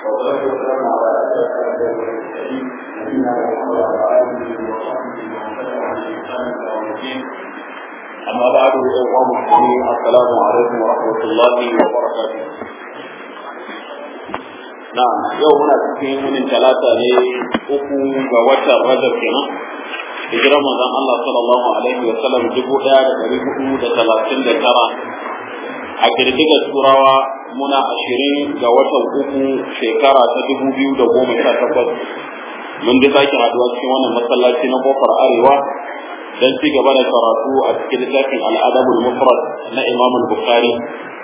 والصلاة والسلام على أشرف الأنبياء والمرسلين نبينا محمد وعلى آله وصحبه ومن تبعهم بإحسان إلى يوم الدين أما بعد أيها المسلمين السلام عليكم ورحمة الله وبركاته Na'am, yau muna cikin wunin talata ne uku ga watan Rajab kenan. Hijirar manzon Allah sallallahu alaihi wa sallam dubu ɗaya da ɗari hudu da talatin da tara. A kirkigar Turawa muna ashirin ga watan uku shekara ta dubu biyu da goma sha takwas. Mun ji sake haduwa cikin wannan masallaci na kofar Arewa don ci gaba da karatu a cikin littafin al'adabul mufrad na Imam Bukhari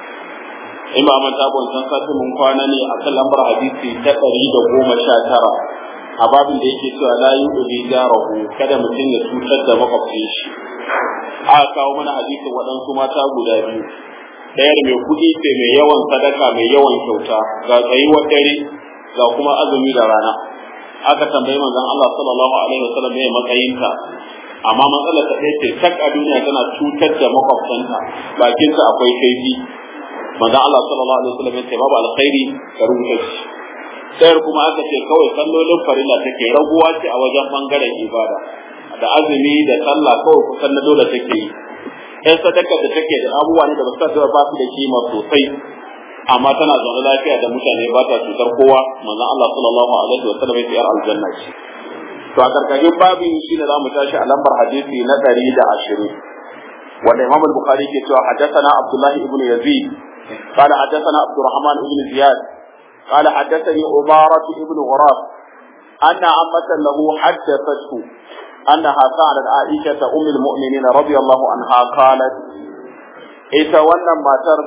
in ba manta ba wancan sati mun kwana ne a kan lambar hadisi ta ɗari da goma sha tara a babin da yake cewa la yi ubi jarahu kada mutum ya cutar da makwabcin shi aka kawo mana hadisin waɗansu mata guda biyu ɗayar mai kuɗi ce mai yawan sadaka mai yawan kyauta ga tsayuwar dare ga kuma azumi da rana aka tambayi manzon Allah sallallahu alaihi wasallam me matsayinta amma matsalar ta ɗaya ce tak a duniya tana cutar da makwabtanta bakinta akwai kaifi manzon Allah sallallahu alaihi wasallam yace babu alkhairi ka rubuta shi sayar kuma aka ce kawai sallolin farilla take raguwa ce a wajen bangaren ibada da azumi da sallah kawai kusan na dole take yi ɗan sadaka da take da abubuwa ne da ba su ba su da kima sosai amma tana zaune lafiya da mutane ba ta cutar kowa manzon Allah sallallahu alaihi wasallam yace yar aljanna ce to a karkashin babin shine za mu tashi a lambar hadisi na ɗari da ashirin wanda Imam Bukhari ke cewa haddathana Abdullah ibn Yazid قال حدثنا عبد الرحمن بن زياد قال حدثني عمارة بن غراب أن عمة له حدثته أنها سألت عائشة أم المؤمنين رضي الله عنها قالت إذا وانا ما تر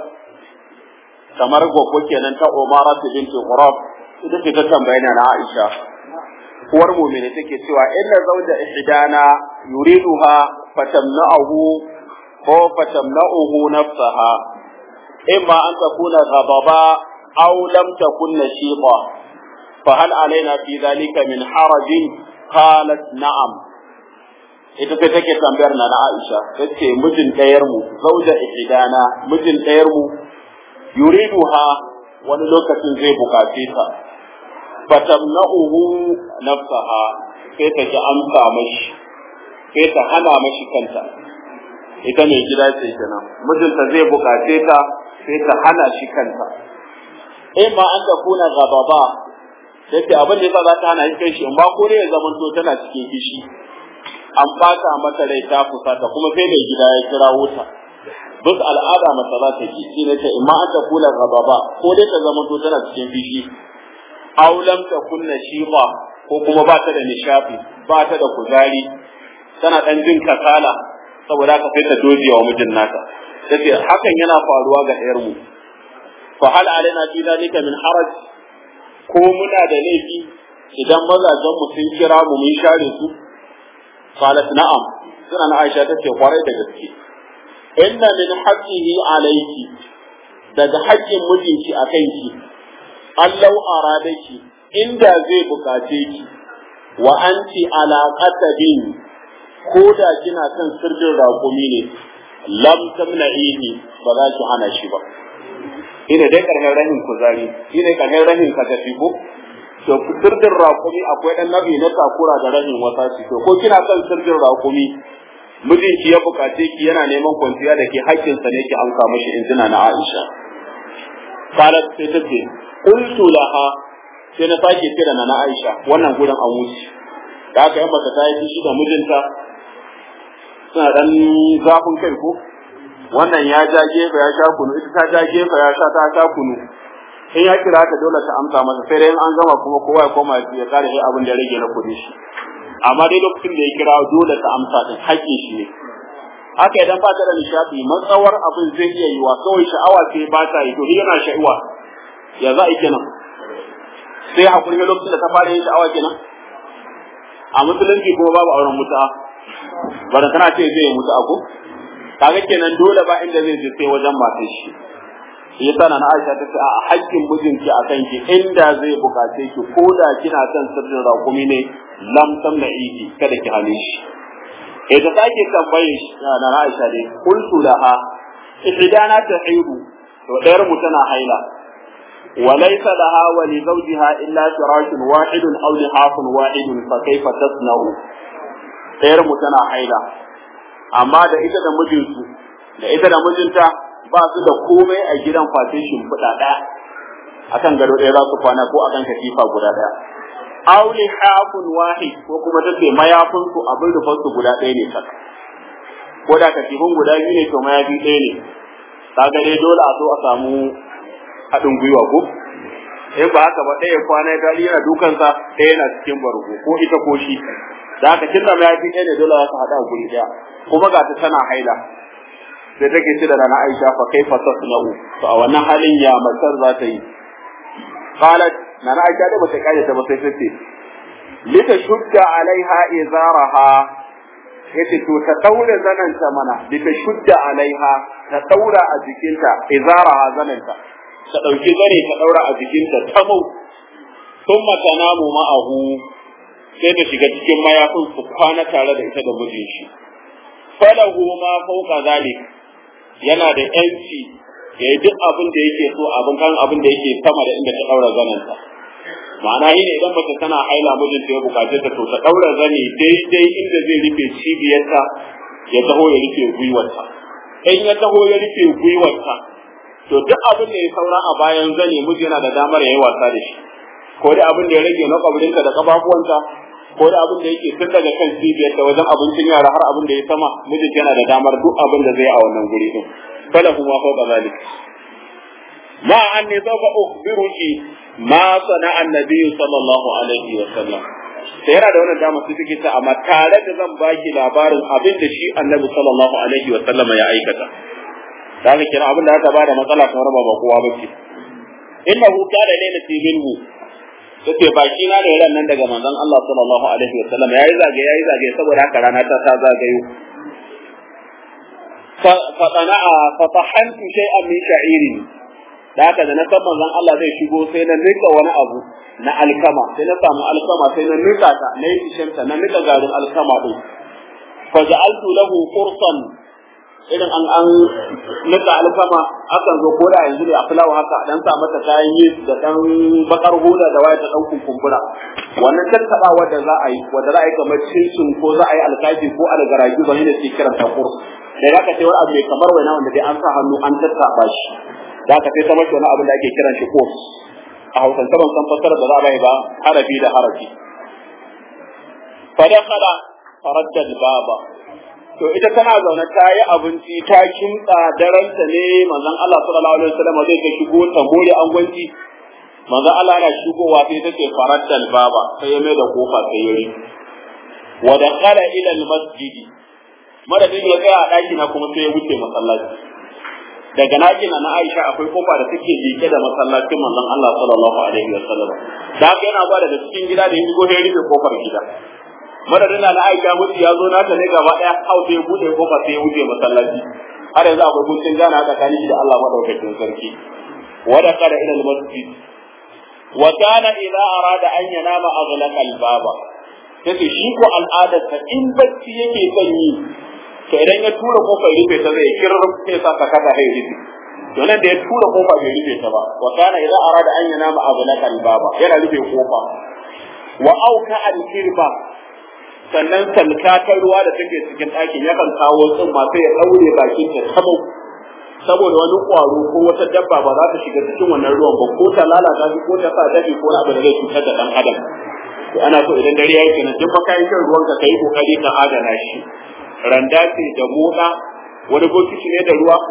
kamar gogo kenan ta Umara binti Ghurab ita ce ta tambaye na Aisha uwar mu'mini take cewa inna zawja ihdana yuriduha fatamna'uhu ko fatamna'uhu nafsaha إما أن تكون غضبا أو لم تكن نشيطا فهل علينا في ذلك من حرج قالت نعم ita sai take tambayar na Aisha tace mijin ɗayar mu zauja ihdana mijin ɗayar mu yuriduha wani lokacin zai bukace ta fatamna'uhu nafsaha sai ta ji amsa mashi sai ta hana mashi kanta ita mai gida ce kenan mijinta zai bukace ta sai ta hana shi kanta in ma an ta kuna gababa sai ce abin da yasa za ta hana shi kai shi in ba ko ne ya zaman to tana cikin kishi an bata mata rai ta fusata kuma sai mai gida ya kira wuta duk al'ada mata za ta ji shi ne ta in ma an ta kuna gababa ko dai ta zaman to tana cikin kishi aw lam takun nashiba ko kuma ba ta da nishafi ba ta da kuzari tana dan jin kasala saboda haka sai ta doje wa mijin nata tace hakan yana faruwa ga ɗayar mu fa hal alaina fi dalika min haraj ko muna da laifi idan mazajen mu sun kira mu mun share su qalat na'am suna na Aisha tace kwarai da gaske inna min haqqihi alayki daga haƙƙin mijinki a kanki allau aradaki inda zai bukace ki wa anti ala qatabin ko da kina kan sirrin raƙumi ne lam tamna'ihi ba za ki hana shi ba ina dai karshen rahin kuzari ina karshen rahin ka tafi ko to sirrin raƙumi akwai dan nabi na takura da rahin wasa shi to ko kina kan sirrin raƙumi mijinki ya bukace ki yana neman kwanciya da ke haƙƙinsa ne ki amsa mashi injina na Aisha qalat sai ta ce qultu laha sai na sake kira na Aisha wannan gurin an wuce da aka yi mata ta yi shi da mijinta suna dan zafin kai ko wannan ya ja gefe ya sha kunu ita ta ja gefe ya sha ta sha kunu in ya kira ta dole ta amsa masa sai dai an gama kuma kowa ya koma ya kare shi abin da ya rage na kudi shi amma dai lokacin da ya kira dole ta amsa din haƙƙin shi ne haka idan ba ta da nishaɗi matsawar abin zai iya yiwa kawai sha'awa sai ba ta yi to yana sha'awa ya za a yi kenan sai hakuri lokacin da ta fara yin sha'awa kenan a musulunci kuma babu auren mutu'a bada tana ce zai yi mutu ako kaga kenan dole ba inda zai je sai wajen matar shi yasa na Aisha ta ce a haƙƙin mijinki a kanki inda zai bukace ki ko da kina son sirrin raƙumi ne lam tamna idi kada ki hane shi eh ta sake tambaye shi na Aisha dai qultu laha ihdana tahidu to ɗayar mu tana haila وليس لها ولزوجها إلا فراش واحد أو لحاف واحد فكيف تصنع غير متنا حيلا amma da ita da mijinsu da ita da mijinta ba su da komai a gidan fatin shimfiɗa ɗaya akan gado ɗaya za su kwana ko akan katifa guda ɗaya auli hafun wahid ko kuma ta ce mayafin su abin rufar su guda ɗaya ne saka ko da katifin guda biyu ne to mayafi ɗaya ne kaga dai dole a so a samu haɗin gwiwa ko in ba haka ba ɗaya kwana ta yana dukansa ɗaya yana cikin bargo ko ita ko shi da haka tun da mayafi ɗaya ne dole za su haɗa a guri ɗaya kuma ga ta tana haila sai take ce da rana Aisha fa kaifa tasna'u to a wannan halin ya matar za ta yi qalat nana Aisha da bata kare ta ba sai tace lita shudda alaiha izaraha yace to ta daure zananta mana lita shudda alaiha ta daura a jikinta izaraha zananta ta dauki zane ta daura a jikinta tamau thumma tanamu ma'ahu sai ta shiga cikin mayafin su kwana tare da ita da mijin shi falahu ma fawqa zalik yana da yanci ya yi duk abin da yake so abin kan abin da yake sama da inda ta daura zanenta ma'ana shi ne idan mace tana haila mijinta ya bukace ta to ta daura zane daidai inda zai rufe cibiyarta ya taho ya rufe gwiwarta in ya taho ya rufe gwiwarta to duk abin da ya saura a bayan zane miji yana da damar ya yi wasa da shi ko da abin da ya rage na kaburinta da kafafuwanta ko da abin da yake tun daga kan cibiyar da wajen abincin yara har abin da ya sama mijin yana da damar duk abin da zai a wannan guri din falahu ma fawqa zalik ma anni sawfa ukhbiruki ma sana'a annabi sallallahu alaihi wa sallam sai yana da wannan dama su take ta amma tare da zan baki labarin abin da shi annabi sallallahu alaihi wa sallam ya aikata da haka kira abin da aka bada matsala kamar ba kowa bace innahu kana lailati minhu take baki na da ran nan daga manzon Allah sallallahu alaihi wa sallam yayi zage yayi zage saboda haka rana ta ta zagayo fa dana'a fa tahantu shay'an min sha'irin da haka da na san manzon Allah zai shigo sai na nika wani abu na alkama sai na samu alkama sai na nika ta na yi ishanta na nika garin alkama din fa ja'altu lahu qursan irin an an nika alkama akan zo ko da yanzu ne a fulawa haka dan sa mata kayan yi da dan bakar hoda da waya ta dan kunkumbura wannan tattaba wanda za a yi wanda za a yi kamar cincin ko za a yi alkaji ko algaragi ba ne da ke kiran ta kurs da ya ka ce wani abu mai kamar waina wanda dai an sa hannu an tattaba shi da aka sai ta mace wani abin da ake kiran shi kurs a hausan ban san fassara da za a bai ba harafi da harafi fa dakhala faradda baba to ita tana zaune ta yi abinci ta kimtsa daranta ne manzon Allah sallallahu alaihi wasallam zai ta shigo ta more angwanci manzon Allah yana shigowa sai take faraddal baba sai ya mai da kofa sai ya rufe wa dakhala ila almasjid madadin ya tsaya a daki na kuma sai ya wuce masallaci daga naki na Aisha akwai kofa da take liƙe da masallacin manzon Allah sallallahu alaihi wasallam da haka yana ba daga cikin gida da ya shigo ya rufe kofar gida madadin na Aisha mutu ya zo nata ne gaba daya hau sai ya bude kofa sai ya wuce masallaci har yanzu akwai kuncin gana tsakanin shi da Allah madaukakin sarki wada kada ila masjid wa kana idza arada an yanama aghlaqa al-baba yace shi ko al'adar ta in bacci yake son yi to idan ya tura kofa ya rufe ta zai kirar sai sa ka kada sai rufe to nan da ya tura kofa bai rufe ta ba wa kana idza arada an yanama aghlaqa al-baba yana rufe kofa wa auka al-kirba sannan salka ta ruwa da take cikin ɗakin yakan kawo tsumma sai ya ɗaure bakin ta sabo saboda wani ƙwaro ko wata dabba ba za ta shiga cikin wannan ruwan ba ko ta lalata shi ko ta sa dafi ko abu da zai cutar da ɗan adam to ana so idan dare ya kenan duk makayin shan ruwan ka kai kokari ka adana shi randa ce da moɗa wani bokiti ne da ruwa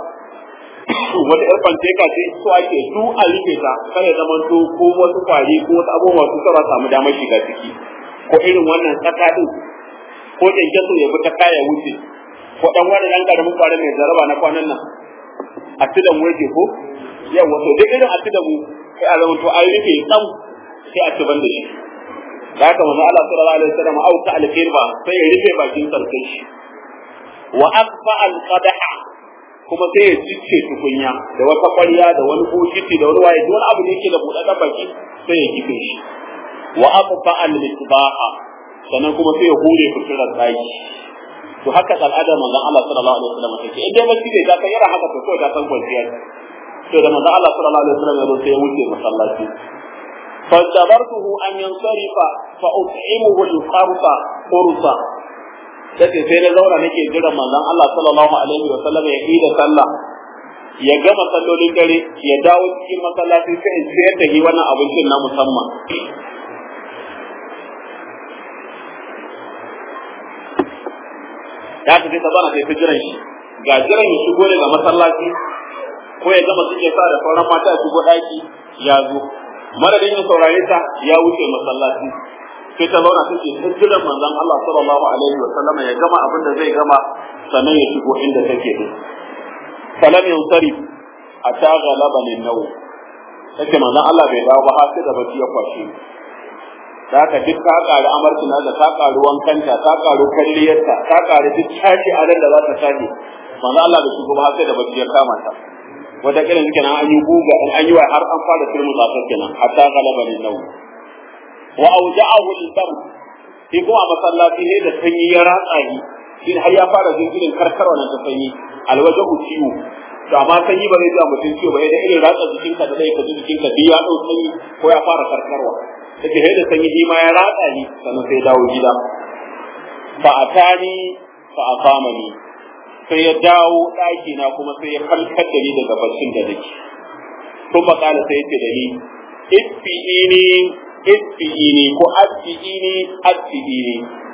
wata ƴar fanteka ce so ake du a rufe ta kada zaman to ko wasu kwari ko wasu abubuwa su sa samu damar shiga ciki ko irin wannan tsaka din ko kyankyaso ya bi ta kaya wuce ko dan wani dan karamin kwari mai zaraba na kwanan nan a tidan waje ko yawa to duk irin a tidan mu sai a zama to an rufe tsam sai a tiban da shi da haka manzo Allah sallallahu alaihi wasallam auka al-kirba sai ya rufe bakin sarkin shi wa aqfa al-qadaha kuma sai ya cicce tukunya da wata ƙwarya da wani bokiti da wani waye wani abu da yake da buɗaɗɗen baki sai ya kife shi wa aqfa al-misbaha sannan kuma sai ya hure fitilar daki to haka al'adar manzon Allah sallallahu alaihi wasallam take in dai bacci bai ta kai yana haka to kawai ta san kwanciya to da manzo Allah sallallahu alaihi wasallam ya zo sai ya wuce masallaci فانتظرته أن ينصرف فأطعمه الخمس قرصا take sai na zauna nake jiran manzon Allah sallallahu alaihi wa sallam ya yi da sallah ya gama sallolin dare ya dawo cikin masallaci sai in sayar da shi wannan abincin na musamman ya tafi ta zana sai ta jiran shi ga jiran ya shigo daga masallaci ko ya gama suke sa da sauran mata ya shigo daki ya zo madadin ya saurare ta ya wuce masallaci sai ta zauna take ta jiran manzon Allah sallallahu alaihi wa sallam ya gama abin da zai gama sannan ya shigo inda take din salam yansari ata galaba lin naw take manzon Allah bai dawo ba har sai da bacci ya kwashe da haka duk ta ƙari amarkina da ta ƙari wankanta ta ƙari kalliyarta ta ƙari duk tashi a da za ta tashi manzon Allah bai shigo ba har sai da bacci ya kama ta wata kiran suke nan an yi guga an yi wa har an fara filmu zasar kenan hatta galaba lin naw wa auja'ahu al-dam shi kuma masallaci ne da sanyi ya ratsa ni shi har ya fara jin irin karkarwa nan ta sanyi alwajahu ciwo to amma sanyi ba zai ji mutum ciwo ba da irin ratsa jikinka da dai ka ji jikinka duk ya dau sanyi ko ya fara karkarwa take sai da sanyi shi ma ya ratsa ni sannan sai dawo gida fa atani fa aqamani sai ya dawo ɗaki na kuma sai ya halkar da ni daga baccin da nake kuma kala sai ya ce da ni isfi'ini isfi'ini ko asfi'ini asfi'ini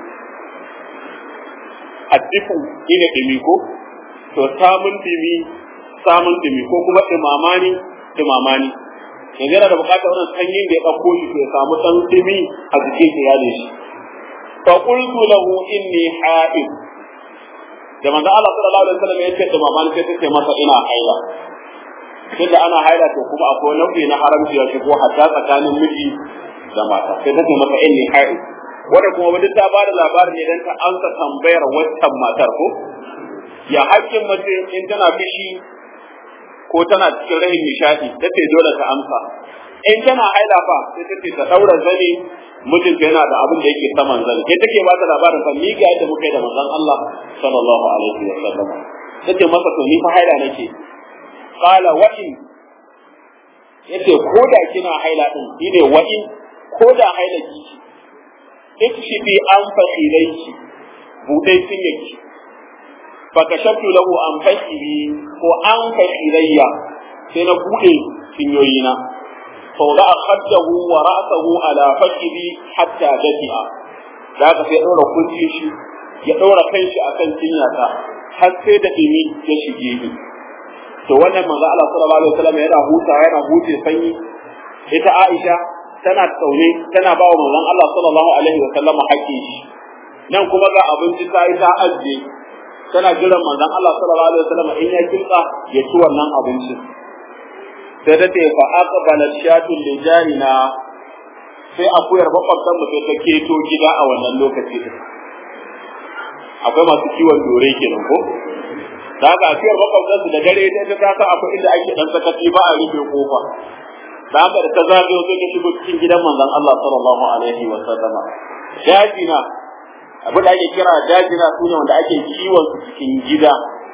addifu ina dimi ko to samun dimi samun dimi ko kuma imamani imamani yanzu yana da bukatar wannan sanyin da ya ɗauko shi to ya samu ɗan dimi a jikin iyalin shi fa qultu lahu inni ha'id da manzo Allah sallallahu alaihi wasallam ya ce da mamani sai take masa ina haila tunda ana haila to kuma akwai nau'i na haramci ya shigo hatta tsakanin miji da mata sai take masa inni haid wanda kuma wani ta bada labarin ne dan ta amsa tambayar waccan matar ko ya hakkin mace in tana fishi ko tana cikin rahin nishadi tace dole ta amsa in tana haila fa sai tace ta daura zani mijinta yana da abin da yake saman zani sai take ba ta labarin fa ni ga yadda muka yi da manzon Allah sallallahu alaihi wa sallam tace masa to ni fa haila nake qala wa in yace ko da kina haila din shine wa in ko da haila kiki ikshi bi an fakilaiki budai sun yake fakashatu lahu an fakiri ko an fakilayya sai na bude cinyoyina فوضع خده ورأسه على فخذي حتى دفع ذاك sai ɗora kunci shi ya ɗora kanshi akan cinyata har sai da dimi ya shige ni to wannan manzo Allah sallallahu alaihi wasallam yana huta yana huce sanyi ita Aisha tana tsaune tana ba wa manzon Allah sallallahu alaihi wasallam haƙƙi shi nan kuma ga abinci ta yi ta ajiye tana jiran manzon Allah sallallahu alaihi wasallam in ya kinka ya ci wannan abincin sai ta ce fa aqbalat shatul lijarina sai akuyar makwabtan mu sai ta keto gida a wannan lokaci din akwai masu kiwon dore kenan ko da haka akuyar makwabtan su da dare ta ta ta san akwai inda ake dan sakaci ba a rufe kofa da haka da ta zagayo sai ta shigo cikin gidan manzon Allah sallallahu alaihi wa sallama dajina abin da ake kira dajina sune wanda ake kiwon su cikin gida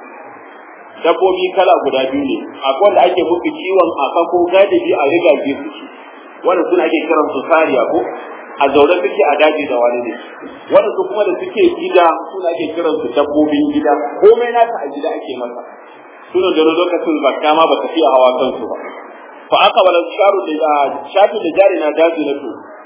dabbobi kala guda biyu ne akwai wanda ake musu kiwon aka ko galibi a rigaje suke wanda suna ake kiran su sariya ko a zaune suke a daji da wani ne wanda su kuma da suke gida suna ake kiran su dabbobin gida komai nata a gida ake masa suna da lokacin zakka ma ba ta fiye hawa kansu ba fa aka wala sharu da shatu da jari na daji na to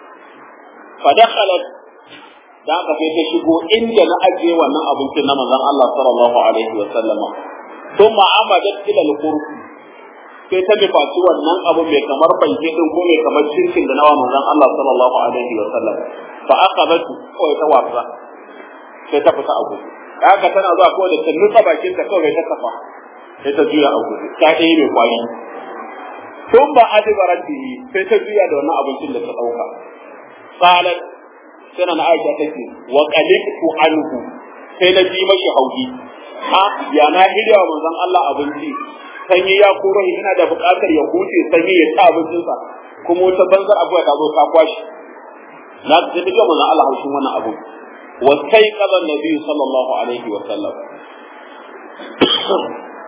fa dakhalat da aka sai ta shigo inda na ajiye wannan abincin na manzon Allah sallallahu alaihi wa sallama ثم عمدت الى القرب sai ta nufaci wannan abu mai kamar banke din ko mai kamar shirkin da nawa manzon Allah sallallahu alaihi wa sallam fa aqabatu kawai ta wasa sai ta fita abu haka tana zuwa ko da nutsa bakin ta kawai ta kafa sai ta juya abu ta dai mai kwali tun ba adibarati sai ta juya da wannan abincin da ta dauka qalat sai na Aisha take wa qalibtu anhu sai na ji mashi hauki ha ya na hirya manzon Allah abinci sanyi ya koro ina da buƙatar ya huce sanyi ya ci abincinsa kuma wata banza abuwa ta zo ta kwashi na da duka manzon Allah haushin wannan abu wa sai qala nabi sallallahu alaihi wa sallam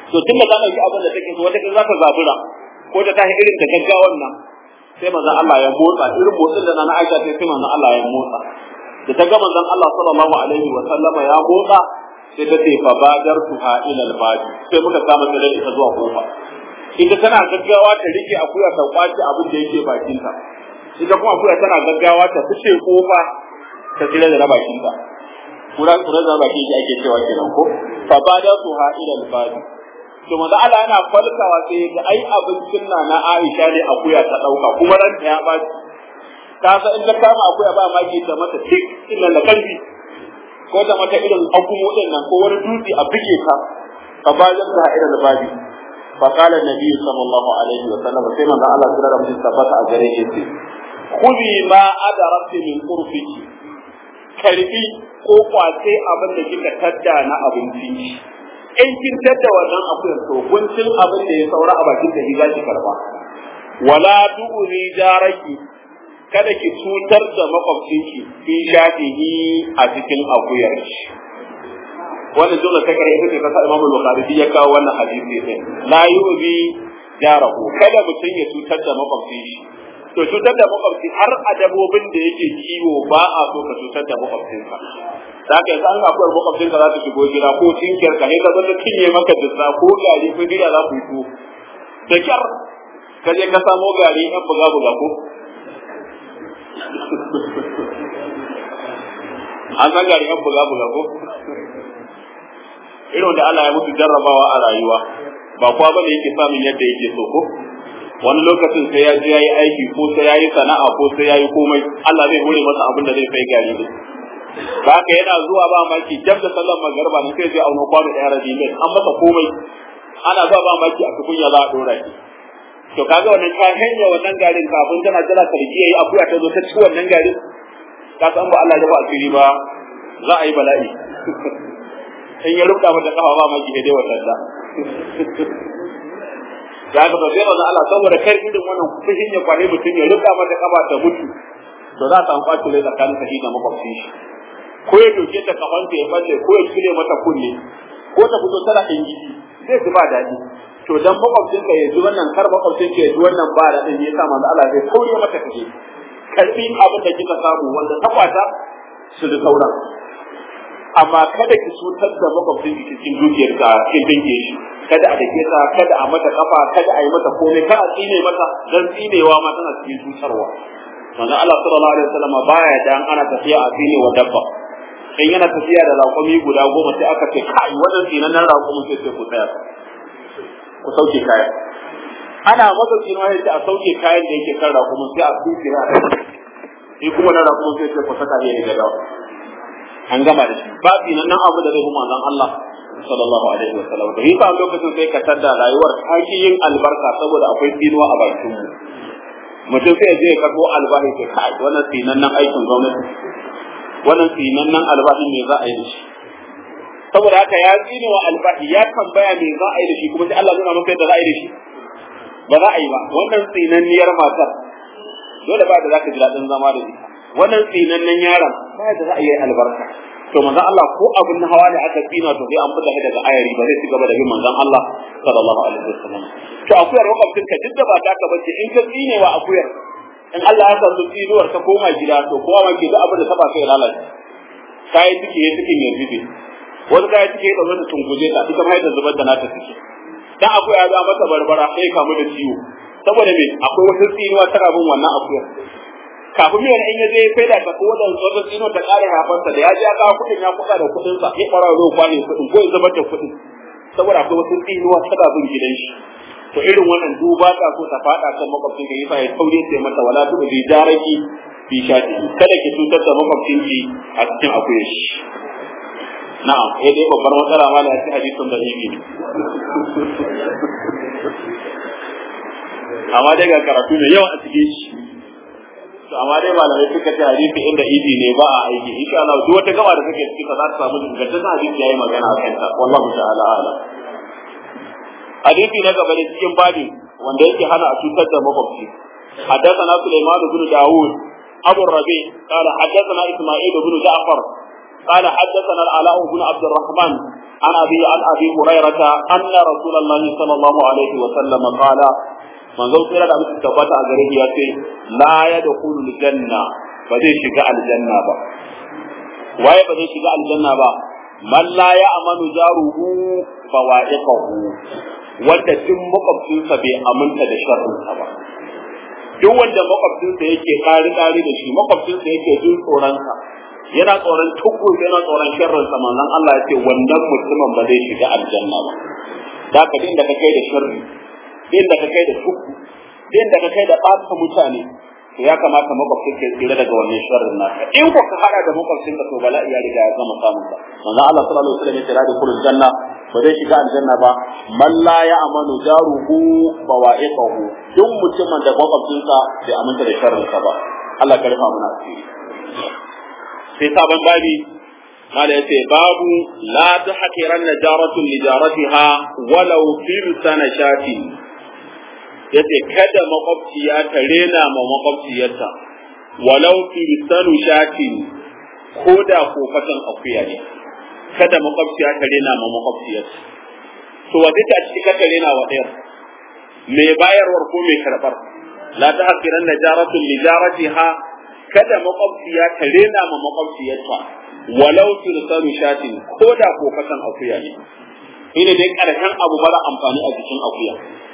to tunda ta dauki abin da take so wata kin za ta zabura ko ta tashi irin da gaggawan nan sai manzon Allah ya motsa irin motsin da na Aisha sai manzon Allah ya motsa da ta ga manzon Allah sallallahu alaihi wa sallama ya motsa sai ta ce fa badartuha ila al-badi sai muka kama da ita zuwa kofa ita tana gaggawa ta rike akuya ta kwace abin da yake bakinta ita kuma akuya tana gaggawa ta fice kofa ta tsira da bakinta kura kura da baki shi ake cewa kenan ko fa badartuha ila al-badi to manzo Allah yana falkawa sai ga ai abincin na na Aisha ne akuya ta dauka kuma ran ta ya baci ta sa in ta kama akuya ba ma ta mata tik illa la kalbi ko ta mata irin akumo din nan ko wani dutse a bige ka fa bayan ta irin da babi fa qala nabi sallallahu alaihi wa sallam sai manzo Allah sura da mutum tabbata a gare shi ce khudi ma adarakti min urfiki karbi ko kwace abin da kika tadda na abinci in kin tadda wannan akuyar to guntun abin da ya saura a bakin da za ki karba wala du'ri jaraki kada ki cutar da makwabcinki fi shafihi a cikin akuyar shi wannan jumla ta kare ita ce ta Imam Bukhari ya kawo wannan hadisi din la yu'zi jarahu kada mutum ya cutar da makwabcin shi to cutar da makwabci har a dabobin da yake kiwo ba a so ka cutar da makwabcinka da ka yasa an akwai makwabcin ka za ta shigo gida ko tinkiyar ka ne ka zo ta cinye maka dissa ko gari ko gida za ku yi to da kyar ka je ka samo gari yan buga buga ko an san gari yan buga buga ko irin da Allah ya mutu jarrabawa a rayuwa ba kuwa bane yake samun yadda yake so ko wani lokacin sai ya je yayi aiki ko sai yayi sana'a ko sai yayi komai Allah zai hore masa abin da zai sai gari ne ba haka yana zuwa ba maki jab da sallar magarba ne sai zai auno kwano ɗaya rabi mai an masa komai ana zuwa ba maki a tukunya za a dora shi to kaga wannan ka hanya wannan garin kafin tana jira sarki yayi akuya ta zo ta ci wannan garin ka san ba Allah ya ba asiri ba za a yi bala'i in ya rubuta mata kafa ba maki dai wannan da da haka ba sai manzo Allah saboda kar irin wannan fushin ya kwale mutum ya rubuta mata kafa ta mutu to za ta amfaci ne tsakanin sahi da makwabcin shi ko ya doke ta kafanta ya balle ko ya cire mata kunne ko ta fito tana ingiji zai ji ba daɗi to dan makwabcin ka ya ji wannan kar makwabcin ka ya ji wannan ba da ya sa manzo Allah zai kaure mata kaje karbi abin da kika samu wanda ta kwata su da sauran amma kada ki cutar da makwabcin ki cikin dukiyar ka kin dinke shi kada a dake ta kada a mata kafa kada a yi mata komai kada a tsine mata dan tsinewa ma tana cikin cutarwa manzo Allah sallallahu alaihi wasallam baya dan ana tafiya a tsine wa dabba in yana tafiya da raƙumi guda goma sai aka ce kai wannan tsinannen raƙumin sai sai ku tsaya ku sauke kayan ana masa tsinuwa ya ce a sauke kayan da yake kan raƙumin sai a tsuke na shi kuma na raƙumin sai sai ku saka ne da dawo an gama da shi ba tsinannen abu da zai kuma manzon Allah sallallahu alaihi wa sallam to yasa lokacin sai ka tada rayuwar taki yin albarka saboda akwai tsinuwa a bakin mu mutum sai ya je ya karbo albahi sai kai wannan tsinannen aikin gwamnati wannan tsinannen albahi me za a yi da shi saboda haka ya tsine wa albahi ya tambaya me za a yi da shi kuma sai Allah nuna masa yadda za a yi da shi ba za a yi ba wannan tsinanniyar matar dole ba da zaka ji daɗin zama da ita wannan tsinannen yaron ba da za a yi albarka to manzon Allah ko abin hawa ne aka tsina to sai an fita shi daga ayari ba zai ci gaba da bin manzon Allah sallallahu alaihi wasallam to akuyar wakafin ka duk da ba ta ka bace in ka tsine wa akuyar in Allah ya sa su tsinuwar ta koma gida to kowa ma ke duk abin da ta ba kai lalace kai ciki ya cikin yanzu ne wani kai ciki ya dauke ta tunguje ta ita ma da zubar da nata ciki dan akuya ya mata barbara sai kamu da ciwo saboda me akwai wata tsinuwa ta rabin wannan akuyar kafin mai in ya je ya faida ta ko da wata tsino ta kare hafansa da ya ji ya kawo kuɗin ya kuɗa da kuɗin sa ya fara zo kwani kuɗin ko ya zubar da kuɗin saboda akwai wata tsinuwa ta rabin gidan shi to irin wannan duba ta so ta fada kan makwabcin ka yasa ya taure sai mata wala tu bi jaraki bi shati kada ki tutar da makwabcin ki a cikin akuya shi na'am eh dai babbar matsala ma da hadisi hadisin da ibi amma dai ga karatu mai yawa a cikin shi to amma dai malamai suka ce hadisi inda idi ne ba a aiki insha Allah duk wata gaba da take cikin za ta samu ingantaccen hadisi yayi magana akan ta wallahu ta'ala a'lam hadisi na gaba da cikin babi wanda yake hana a cutar da makwabci حدثنا سليمان بن داود أبو الربيع قال حدثنا إسماعيل بن جعفر قال حدثنا العلاء بن عبد الرحمن عن أبي عن أبي هريرة أن رسول الله صلى الله عليه وسلم قال من ذو سيرة أبي تبت أجره يأتي لا يدخل الجنة بدي شجاع الجنة با waye ba zai shiga aljanna ba man la ya amanu jaruhu fawa'iqahu wanda duk makwabcinsa bai aminta da sharrinsa ba duk wanda makwabcinsa yake ƙari ƙari da shi makwabcinsa yake jin tsoronsa yana tsoron tukku yana tsoron sharrinsa manzon Allah ya ce wannan mutumin ba zai shiga aljanna ba da ka din da ka kai da sharri din da ka kai da tukku din da ka kai da ɓata mutane to ya kamata makwabcin ka tsira daga wannan sharrin naka in ko ka hada da makwabcin ka to bala'i ya riga ya gama samun ka manzon Allah sallallahu alaihi wasallam ya ce da kullu janna ba zai shiga aljanna ba man la ya amanu jaruhu bawa'iqahu duk mutumin da makwabcinsa bai aminta da sharrinsa ba Allah ka rufa mana asiri sai sabon babi mala yace babu la tahqiran najaratun li jaratiha walau fil sanashati yace kada makwabciya ta rena ma makwabciyarta walau fil sanashati ko da kofatan akuya ne kada makwabciya ta rena ma makwabciyarta to wace ta ciki ka rena wa ɗayar me bayarwar ko me karɓar la tahqiran najaratun li jaratiha kada makwabciya ta rena ma makwabciyarta walau tursanu shatin ko da ko kasan akuya ne ina dai karshen abu bara amfani a jikin akuya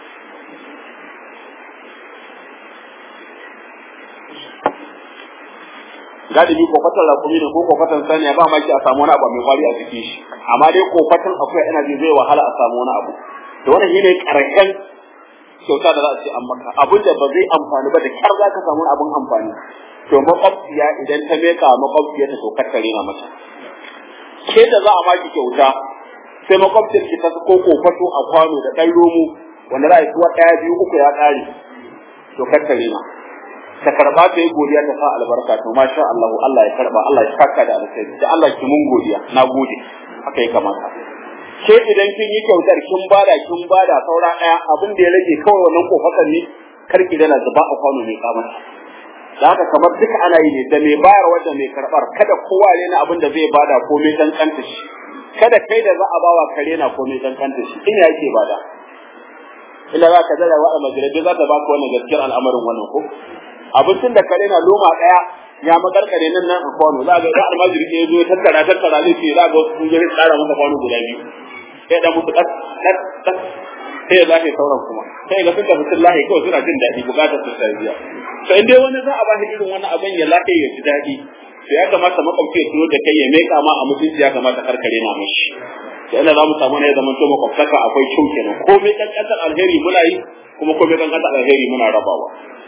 galibi kofatan rakumi ne ko kofatan saniya ba ma ki a samu wani abu mai kwari a jikin shi amma dai kofatan akuya ina ji zai wahala a samu wani abu to wannan shine karshen kyauta da za a ce an maka abin da ba zai amfani ba da kyar za ka samu abin amfani to makwabciya idan ta meka makwabciya ta tokar ta rena mata ke da za a maki kyauta sai makwabciyar ki ta ko kofato a kwano da ɗan romo wanda za a yi kuwa ɗaya biyu uku ya ƙare to kar ta rena ta karba ta yi godiya ta sa albarka to masha Allah Allah ya karba Allah ya saka da alkhairi da Allah ki mun godiya na gode haka ya kamata ke idan kin yi kyautar kin bada kin bada saura ɗaya abin da ya rage kawai wannan kofatar ne kar ki dana zuba a kwano mai kamata da haka kamar duka ana yi ne da mai bayar wanda mai karbar kada kowa ne na abin da zai bada ko mai kankanta shi kada kai da za a bawa kare na ko mai kankanta shi in yake bada illa za ka zara wa majalabi za ta baka wannan gaskiyar al'amarin wannan ko abincin da kare na loma daya ya makarkare nan nan a kwano za ga da almajiri ke zo tattara tattara zai ce za ga wasu sun gari tsara masa kwano guda biyu sai da musu kas kas kas sai ya zafe sauran kuma sai ga suka fi lahi kawai suna jin daɗi bukatar su tarbiya to in dai wani za a ba shi irin wani abin ya lafiya ya ji daɗi to ya kamata makwabci ya tuno da kai ya meka ma a mutunci ya kamata karkare na mashi to ina za mu samu ne ya zama to makwabtaka akwai kyau kenan komai kankantar alheri muna yi kuma komai kankantar alheri muna rabawa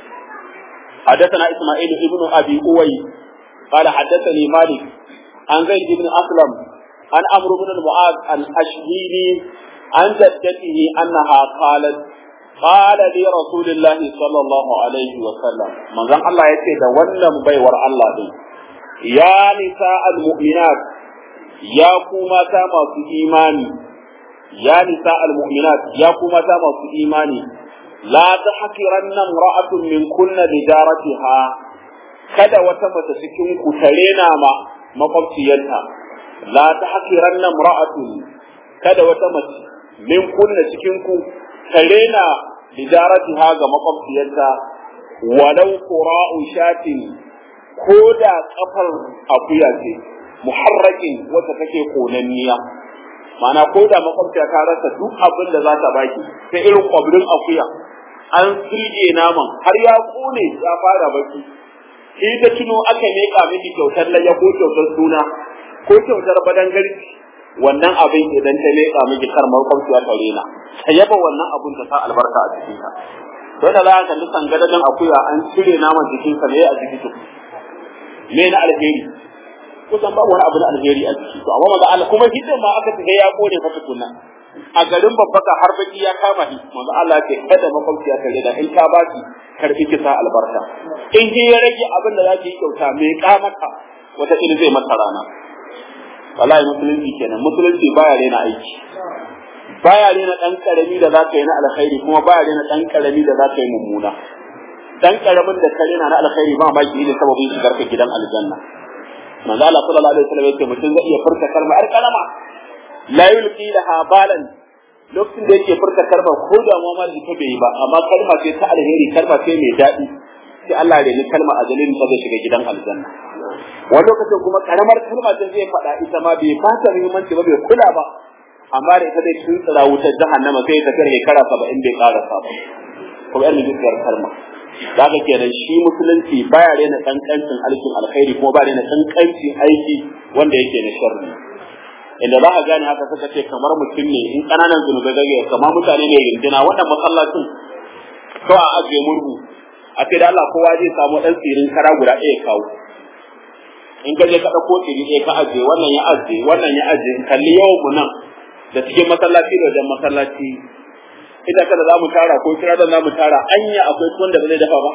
حدثنا إسماعيل ابن أبي أوي قال حدثني مالك عن زيد بن أسلم عن عمرو بن المعاذ الأشهيلي عن جدته أنها قالت قال لي رسول الله صلى الله عليه وسلم من ذن الله يتي ده wannan baiwar Allah din ya nisa almu'minat ya ku mata masu imani ya nisa almu'minat ya ku mata masu imani la tahqiranna imra'atun min kunna bijaratiha kada wata mace cikin ku tarena ma makwabciyarta la tahqiranna imra'atun kada wata mace min kunna cikin ku tarena bijaratiha ga makwabciyarta walau qura'u shatin ko da kafar akuya ce muharrakin wata take konanniya mana ko da makwabciya ta rasa duk abin da za ta baki sai irin kwabrin akuya an sirge naman har ya kone ya fara baki shi ta tuno aka meka miki kyautar layya ko kyautar suna ko kyautar badan garki wannan abin idan ta meka miki kar makwabciya ta rena ta yaba wannan abin ta sa albarka a jikinka to da za ka kalli sangadadan akuya an cire naman jikinsa ne a jikin me na alheri kusan babu wani abu na alheri a jiki to amma maza Allah kuma hidin ma aka tafi ya kone fa tukunna a garin babbaka har baki ya kama shi manzo Allah ce kada makwabciya ta da in ta baki karbi kisa albarka in ki ya rage abin da zaki yi kyauta me kamata wata irin zai mata rana wallahi musulunci kenan musulunci baya rena aiki baya rena dan karami da zaka yi na alkhairi kuma baya rena dan karami da zaka yi mummuna dan karamin da kare na alkhairi ba ma ki ne sababin shigar ka gidan aljanna manzo Allah sallallahu alaihi wasallam yace mutum zai iya furta kalma ar kalama la yulqi laha balan lokacin da yake furta kalma ko da ma da ita bai yi ba amma kalma ce ta alheri kalma ce mai daɗi sai Allah ya ni kalma a dalilin ta zai shiga gidan aljanna wani lokacin kuma karamar kalma ta zai faɗa ita ma bai fata muhimmanci ba bai kula ba amma da ita dai tun tsira wutar jahannama sai ta kare kara saba'in bai karasa ba kuma yan mijiyar kalma da haka kenan shi musulunci baya rena kankancin aikin alkhairi kuma ba rena kankancin aiki wanda yake na sharri inda za ka gane haka suka ce kamar mutum ne in kananan zunubai gage kamar mutane ne rindina wannan masallacin to a ajiye murhu a ce da Allah kowa zai samu dan tsirin kara guda ɗaya kawo in ka je ka ɗauko tsiri ɗaya ka ajiye wannan ya ajiye wannan ya ajiye kalli yawan mu nan da cikin masallaci da wajen masallaci ita kada za mu tara ko kira da za mu tara anya akwai tuwon da ba zai dafa ba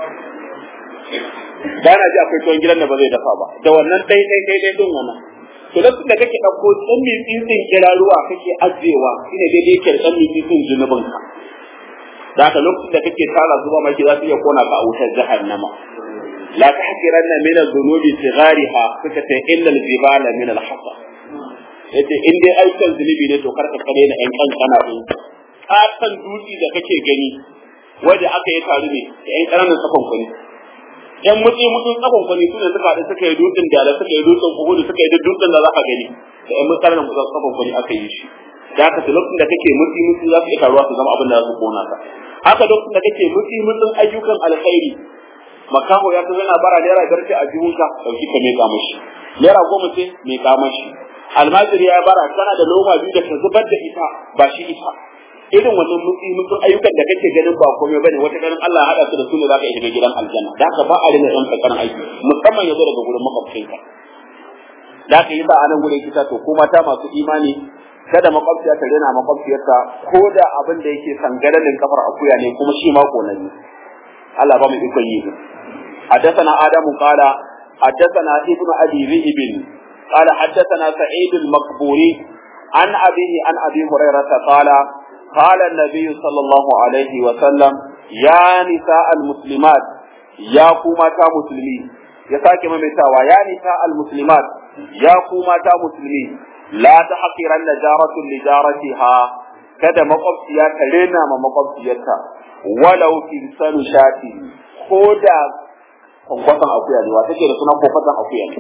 ba na ji akwai tuwon gidan da ba zai dafa ba da wannan ɗai ɗai ɗai ɗai ɗin wannan to lokacin da kake ɗauko ɗan mitsitsin kira ruwa kake ajiyewa shine daidai yake da ɗan mitsitsin zunubin ka da haka lokacin da kake tara zuba maki za su iya kona ka a wutar jahannama la tahqiranna min adh-dhunubi sighariha suka ce illa al-jibala min al-hasa yace in dai aikin zunubi ne to karka kare na ƴan kankana din katon dutse da kake gani wanda aka yi taru ne da ƴan ƙananan sakon kwani ƴan mutsi mutsun sakon kwani su ne suka haɗu suka yi dutsen da suka yi dutsen uhudu suka yi dutsen da za ka gani da ƴan mutsaran mutsun sakon kwani aka yi shi da haka su lokacin da kake mutsi mutsi za su iya taruwa su zama abin da za su kona ka haka lokacin da kake mutsi mutsun ayyukan alkhairi makaho ya yana bara naira biyar ce a jihunka ɗauki ka mai mashi naira goma ce mai mashi almajiri ya bara kana da loma biyu da ka zubar da ita ba shi ita irin wannan mutsi mutsun ayyukan da kake ganin ba komai bane wata ganin Allah ya hada su da su ne zaka iya shiga gidan aljanna da haka ba a rena ɗan kankanin aiki musamman yazo daga gurin makwabcinka da haka yi ba a nan gurin kita to ko mata masu imani kada makwabciya ta rena makwabciyarta ko da abin da yake sangalalin kafar akuya ne kuma shi ma konani Allah ba mu ikon yi حدثنا آدم قال حدثنا ابن أبي ذئب قال حدثنا سعيد المقبوري عن أبيه عن أبي هريرة قال قال النبي صلى الله عليه وسلم يا نساء المسلمات يا كوماتا مسلمين يا ساكي ممتاوى يا نساء المسلمات يا كوماتا مسلمين لا تحقرن جارة لجارتها kada makwabciya ta rena ma makwabciyarta walau sanu shati ko da kwankwason akuya ne wa take da sunan kwankwason akuya ne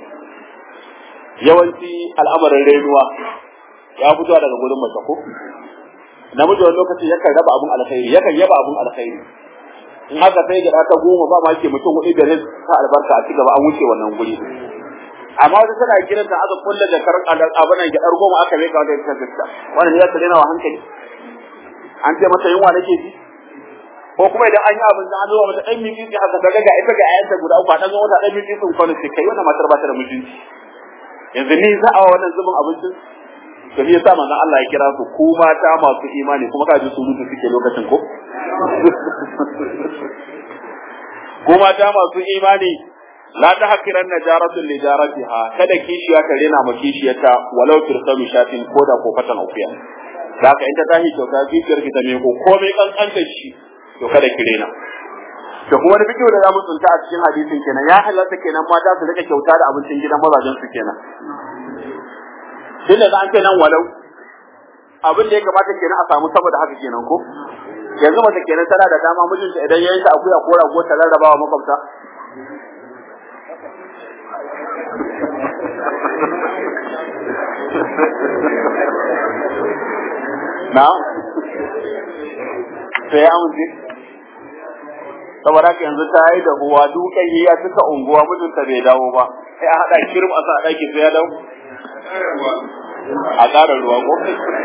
yawanci al'amarin renuwa ya fito daga gurin mace ko namiji wani lokaci yakan raba abun alkhairi yakan yaba abun alkhairi in haka sai gida ta goma ba ma ke mutum hudu da rin ta albarka a cigaba an wuce wannan guri amma wata tana kiran ta aka kulle da karan abunan gidar goma aka mai wata ta gaska wannan ne ya tsare wa hankali an ce mata yunwa nake ji ko kuma idan an yi abin da an zo mata dan miki haka ta ga ita ga ayanta guda uku a dan zo mata dan miki sun kwano ce kai wannan matar ba ta da mutunci yanzu ni za a wannan zubin abincin to shi yasa manzon Allah ya kira su ku mata masu imani kuma ka ji surutu suke lokacin ko ku mata masu imani la ta hakiran najaratun li jaratiha kada kishiya ta rena ma kishiyarta walau tirsalu shatin ko da ko fatan akuya haka in ta tashi kyauta kishiyar ki ta me ko komai kankanta shi to kada ki rena to kuma wani bidiyo da zamu tsunta a cikin hadisin kenan ya halatta kenan mata su rika kyauta da abincin gidan mazajen su kenan tun da an ce nan walau abin da ya kamata kenan a samu saboda haka kenan ko yanzu mace kenan tana da dama mijinta idan ya yanka akuya ko rago ta rarraba wa makwabta na sai ya amince saboda haka yanzu ta yi da huwa dukan ya cika unguwa mijinta bai dawo ba sai a haɗa kirim a sa a ɗaki sai ya dawo a ƙara ruwa ko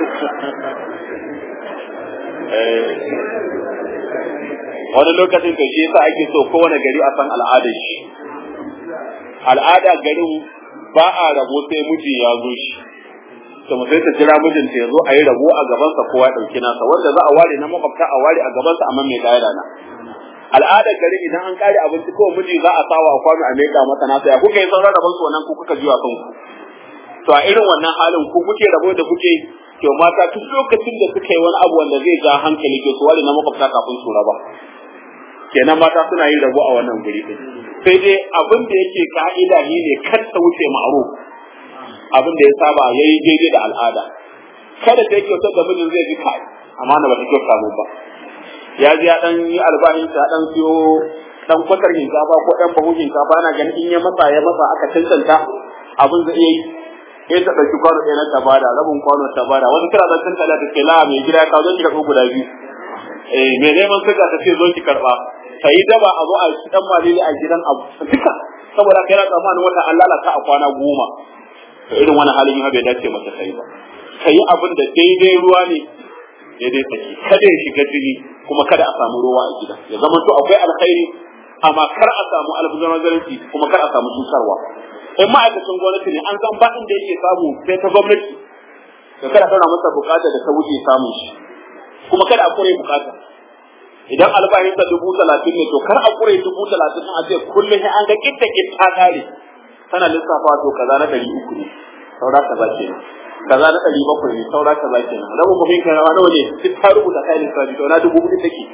wani lokacin to shi yasa ake so kowane gari a san al'adar shi al'ada garin ba a rabo sai miji ya zo shi to mu sai ta jira mijinta ya zo a yi rabo a gabansa kowa ya ɗauki nasa wanda za a ware na makwabta a ware a gabansa amma mai ɗaya rana al'adar gari idan an kare abinci kawai miji za a sawa a kwano a meka masa nasa ya kuka yi sauran rabon su wannan ku kuka juya kanku to a irin wannan halin ku kuke rabo da kuke to mata tun lokacin da suka yi wani abu wanda zai ja hankali ke su wani na makwabta kafin su raba kenan mata suna yin rabo a wannan guri din sai dai abin da yake ka'ida ne ne kar ta wuce ma'ruf abin da ya saba yayi daidai da al'ada kada ta yi kyautar da mijin zai ji kai amma na ba ta kyauta mu ba ya ji ya dan yi albahin sa dan siyo dan kwatar shinkafa ko dan bahu shinkafa ana ganin in ya masa ya masa aka tantanta abin zai iya yi sai ta ɗauki kwano ɗaya na tabada rabin kwano tabada wani kira zan tantala ta ce la mai gida ka zo ki karɓo guda biyu eh me neman suka ta ce zo ki karɓa ta yi daba a zo a ci dan malili a gidan abu duka saboda kai na tsammanin wata an lalata a kwana goma to irin wani halin yi bai dace mata kai ba ka yi abin da daidai ruwa ne daidai tsaki kada ya shiga jini kuma kada a samu ruwa a gida ya zama to akwai alkhairi amma kar a samu albuzaranci kuma kar a samu cutarwa in ma'aikacin gwamnati ne an san ba inda yake samu sai ta gwamnati da kada kana masa bukata da ta wuce samun shi kuma kada a kure bukata idan albashin sa dubu talatin ne to kar a kure dubu talatin a ce kullum sai an ga kitta kitta kare kana lissafa to kaza na ɗari uku ne saura kaza kenan kaza na ɗari bakwai ne saura kaza kenan rabu mu hinka nawa nawa ne duk ta rubuta kai lissafi to na dubu hudu take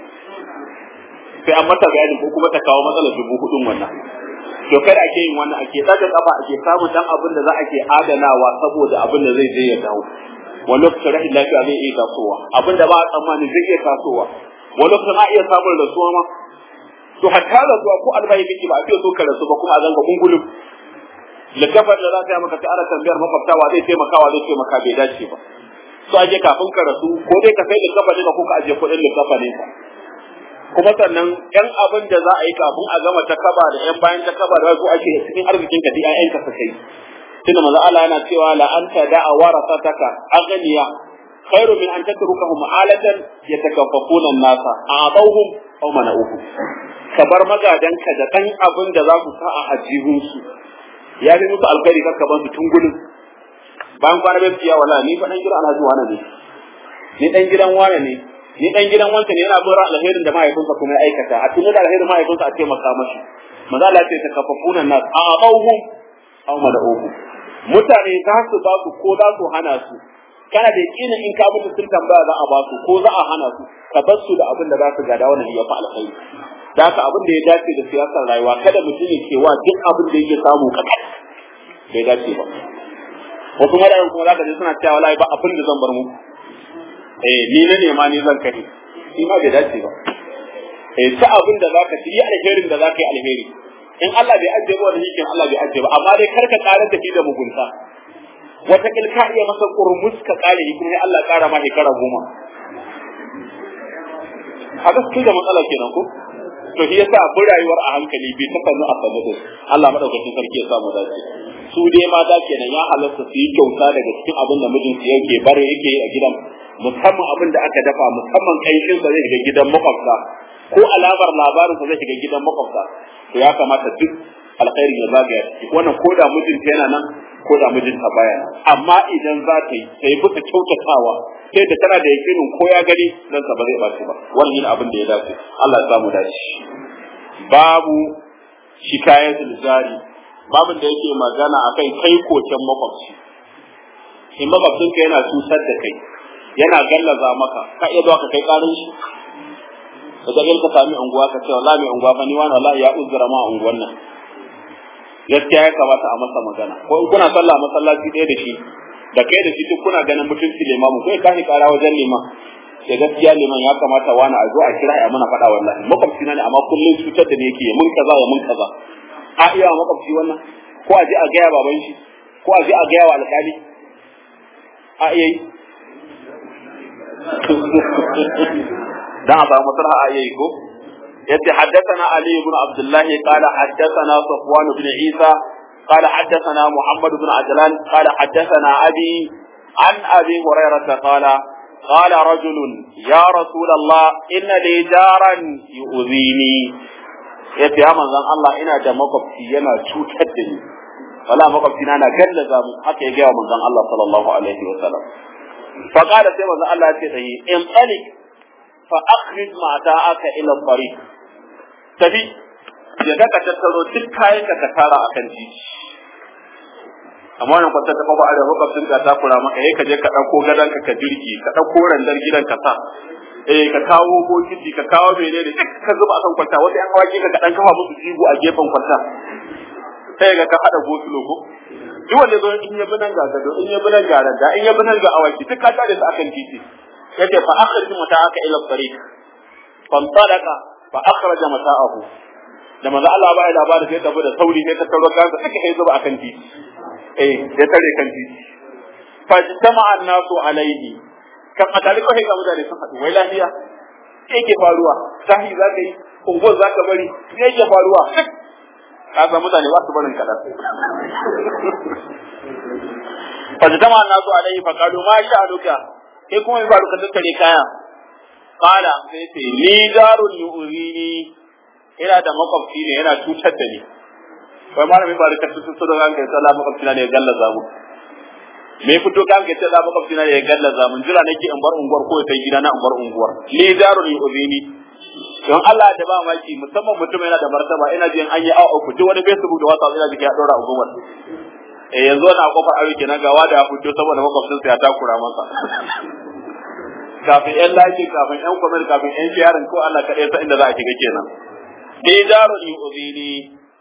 sai an mata bayani ko kuma ta kawo matsalar dubu hudun wannan to kada ake yin wannan ake daga kafa ake samun dan abin da za a ke adanawa saboda abin da zai je ya dawo wani lokacin rashin lafiya zai iya tasowa abin da ba a tsammani zai iya tasowa wani lokacin na iya samun rasuwa ma to hatta rasuwa ko albayi miki ba a fiye so ka rasu ba kuma a zanga gungulun likafar da za ta yi maka ta ana tambayar makwabtawa zai taimakawa zai taimaka bai dace ba so ake kafin ka rasu ko dai ka sai likafa ne ko ka aje kuɗin likafa ne kuma sannan yan abin da za a yi kafin a gama ta kaba da yan bayan ta kaba da wasu ake cikin arzikin ka da ƴaƴan ka kai tunda manzo Allah yana cewa la anta da'a warasataka aghniya khairu min an tatrukahum alatan yatakaffafuna an-nasa a'tawhum aw mana'uhum ka bar magadanka da dan abin da za ku sa a ajihunsu ya fi musu alkhairi kakka ban su tungulin bayan kwana bai fiya wala ni fa dan gidan Alhaji wane ne ni dan gidan wane ne ni dan gidan wanka ne yana bin alherin da mahaifinsa kuma ya aikata a tunan da alherin mahaifinsa a taimaka mashi maza Allah ce ta kafafuna nas a abauhum aw madauhum mutane za su ba su ko za su hana su kana da yakinin in ka mutu sun tambaya za a ba su ko za a hana su ka bar su da abin da za su gada wannan ya fa alkhairi da haka abin da ya dace da siyasar rayuwa kada mutum ya ce wa duk abin da yake samu kaɗan bai dace ba wasu madayan kuma zaka ji suna cewa wallahi ba abin da zan bar muku eh ni na nema ni zan kai shi ma bai dace ba eh ta abin da zaka ci yi alherin da zaka yi alheri in Allah bai ajiye ba wannan hikin Allah bai ajiye ba amma dai karka karar da shi da mugunta wata kilka iya masa kurmus ka kare ni kuma Allah kara ma shekara goma a gaskiya da matsala kenan ko to shi yasa abin rayuwar a hankali bai ta fannu a fannu da Allah madaukakin sarki ya samu dace su dai mata kenan ya halatta su yi kyauta daga cikin abin da mijinsu yake bare yake a gidan musamman abin da aka dafa musamman kanshin sa zai shiga gidan makwabta ko alamar labarin sa zai shiga gidan makwabta to ya kamata duk alkhairi ya zagaya ciki wannan ko da mijinta yana nan ko da mijinta baya nan amma idan za ta yi sai bisa kyautatawa sai da tana da yakinin ko ya gani dan sa ba zai bace ba wannan yin abin da ya dace Allah ya samu dace babu shikayatul jari babin da yake magana akan kai koken makwabci in makwabcinka yana cutar da kai yana gallaza maka ka iya zuwa ka kai karin shi da ga ka sami unguwa ka ce wallahi mai unguwa fa ni wani wallahi ya uzura ma unguwan nan gaskiya ya kamata a masa magana ko in kuna sallah masallaci ɗaya da shi da kai da shi duk kuna ganin mutunci limamu kai ka ni kara wajen liman sai gaskiya liman ya kamata wani a zo a kira ya mana faɗa wallahi makwabci na ne amma kullum cutar da ne yake ya mun kaza ya mun kaza a iya makwabci wannan ko a je a gaya baban shi ko a je a gaya wa alƙali a iya yi dan a samu maslaha a iya yi ko yace haddathana ali ibn abdullah qala haddathana safwan ibn isa قال حدثنا محمد بن عجلان قال حدثنا أبي عن أبي هريرة قال قال رجل يا رسول الله إن لي جارا يؤذيني yace ya manzon Allah ina da makwabci yana cutar da ni wala makwabci na na gallaza mu haka ya gaya manzon Allah sallallahu alaihi wa sallam fa qala sai manzon Allah ya ce da in talik fa akhrij ma ta'aka ila tariq tafi ya ga ka tattaro duk kayan ka ka tara akan titi amma wannan kwanta ta baba da makwabcin ka ta kura maka eh ka je ka dauko gadan ka ka jirgi ka dauko randar gidan ka sa eh ka kawo bokiti ka kawo menene duk ka zuba a kan kwanta wanda yan awaki ka dan kafa musu jigo a gefen kwanta sai ga ka hada gosulo ko duk wanda zo in ya bi nan ga gado in ya bi nan ga randa in ya bi nan ga awaki duk ka tare su akan titi yace fa akhrij mata'aka ila tariq fantalaka fa akhraja mata'ahu da manzo Allah ba ya labari sai tafi da sauri sai ta taro kansa suka kai zuba akan titi eh sai tare kan titi fa jama'a an-nasu alaihi kan a tare kawai ga mutane sun haɗu wai lafiya me yake faruwa sahi za ka yi unguwar za ka bari me yake faruwa ka san mutane ba su barin kaɗan fajtama nasu alaihi fa qalu ma sha'aluka kai kuma ba ka tattare kaya qala sai ce ni darun yu'rini ina da makwabci ne yana cutar da ni kai malami ba ka tutu su da ranka sai Allah makwabci ne ya gallaza mu me fito kan ka ce Allah makwabci ne ya gallaza mu jira nake in bar unguwar ko sai gida na in bar unguwar ni darun yu'rini don Allah da ba maki musamman mutum yana da martaba ina jin an yi awa uku duk wani Facebook da WhatsApp ina jin ya dora a gumar eh yanzu wani a kofar aure kenan ga wada ya fito saboda makwabcin sa ya takura masa kafin yan laji kafin yan comment kafin yan sharing ko Allah kaɗai sa inda za a shiga kenan dai daru ni uzini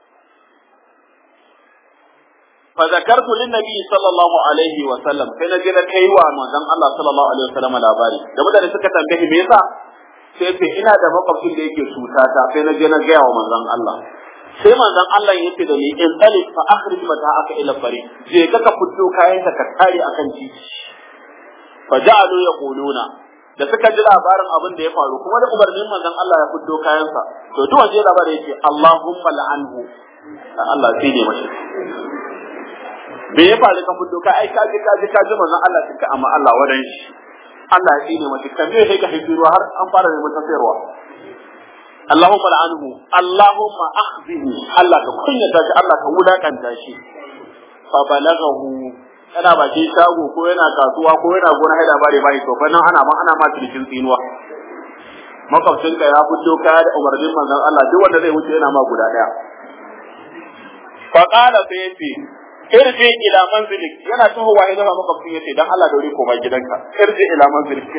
fa zakartu lin nabi sallallahu alaihi wa sallam sai na je na kai wa manzon Allah sallallahu alaihi wa sallam labari da mutane suka tambaye me yasa sai ce ina da makwabcin da yake cuta ta sai na je na gaya wa manzon Allah sai manzon Allah ya ce da ni in tali fa akhrij mata aka ila fari je ka ka fito kayan ka tare akan titi fa ja'alu yaquluna da suka ji labarin abin da ya faru kuma da umarnin manzon Allah ya fito kayansa to duk wanda ya labarin yake Allahumma la'anhu Allah sai ne mashi me ya faru ka fito ka ai ka ji ka ji ka ji manzon Allah suka amma Allah wadan shi Allah ya tsine mace kan me sai ka haifi ruwa har an fara neman tafiyarwa Allahumma la'anhu Allahumma akhzihi Allah ka kunyata shi Allah ka wulakanta shi fa balaghahu yana bakin shago ko yana kasuwa ko yana gona haida bare bai to fa nan ana ma ana ma cikin tsinuwa makwabcinka ya fito kaya da umarnin manzon Allah duk wanda zai wuce yana ma guda daya fa qala sai yace irji ila manzilik yana tahowa ya zama makwabcin yace dan Allah daure koma gidanka irji ila manzilik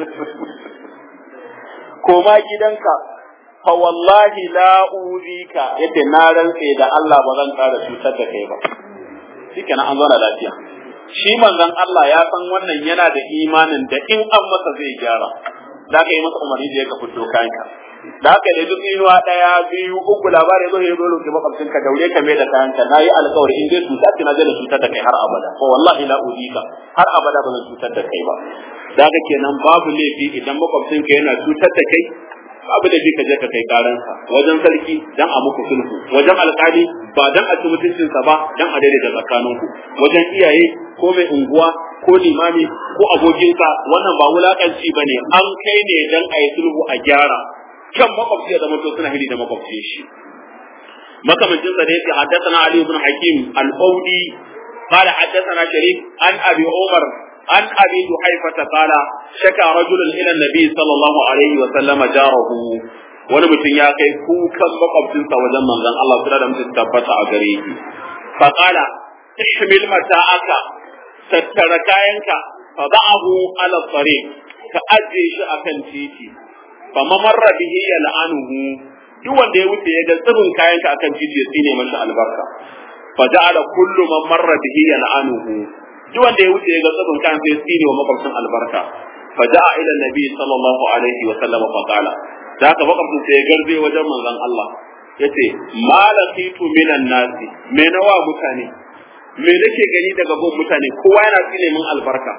koma gidanka fa wallahi la uzika yace na rantse da Allah ba zan kara cutar da kai ba shikenan an zauna lafiya shi manzon Allah ya san wannan yana da imanin da in an masa zai gyara da ka yi masa umarni da ya ka fito kayanka da haka da duk inuwa daya biyu uku labari zo ya zo roki makwabcin ka daure ka mai da kayanka na yi alkawari in dai cuta ce na da cutar da kai har abada ko wallahi la udika har abada ba zan cutar da kai ba da haka kenan babu laifi idan makwabcin ka yana cutar da kai babu da ka je ka kai karansa wajen sarki dan a muku sulhu wajen alkali ba dan a ci mutuncinsa ba dan a daidaita tsakaninku wajen iyaye ko mai unguwa ko limami ko abokinka wannan ba wulakanci bane an kai ne dan a yi sulhu a gyara kan makwabci da mutum suna hidi da makwabci shi makamancin sa da yake haddathana ali ibn hakim al-audi قال حدثنا شريك عن ابي عمر عن ابي جحيفه قال شكى رجل الى النبي صلى الله عليه وسلم جاره wani mutum ya kai kukan makwabcinsa wajen manzon Allah suna da mutum tabbata a gare shi faqala ihmil mata'aka tattara kayanka fa da'ahu ala tariq ka ajiye shi akan titi fa mamarra bihi yal'anuhu duk wanda ya wuce ya ga tsibin kayanka akan titi ya tsine masa albarka fa ja'ala kullu man marra bihi yal'anuhu duk wanda ya wuce ya ga tsibin kayan sai ya tsine wa makwabcin albarka fa ja'a ila nabi sallallahu alaihi wa sallam fa qala da haka makwabcin sai ya garbe wajen manzon Allah yace ma laqitu minan nasi me nawa mutane me nake gani daga gun mutane kowa yana tsine min albarka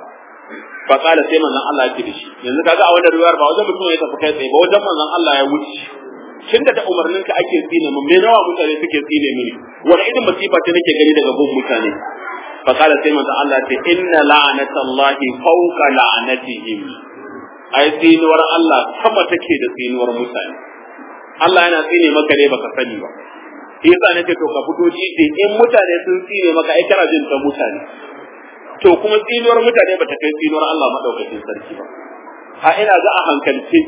fa kala sai manzon Allah ya ce da shi yanzu kaga a wannan riwayar ba wajen mutum ya tafi kai tsaye ba wajen manzon Allah ya wuce tun da umarnin ka ake tsine min me nawa mutane suke tsine mini wani irin masifa ce nake gani daga gun mutane fa kala sai manzon Allah ya ce inna la'natallahi fawqa la'natihim ai tsinuwar Allah sama take da tsinuwar mutane Allah yana tsine maka ne baka sani ba yasa nake to ka fito titi in mutane sun tsine maka ai kana jin ta mutane to kuma tsinuwar mutane bata kai tsinuwar Allah madaukakin sarki ba a ina ga a hankalce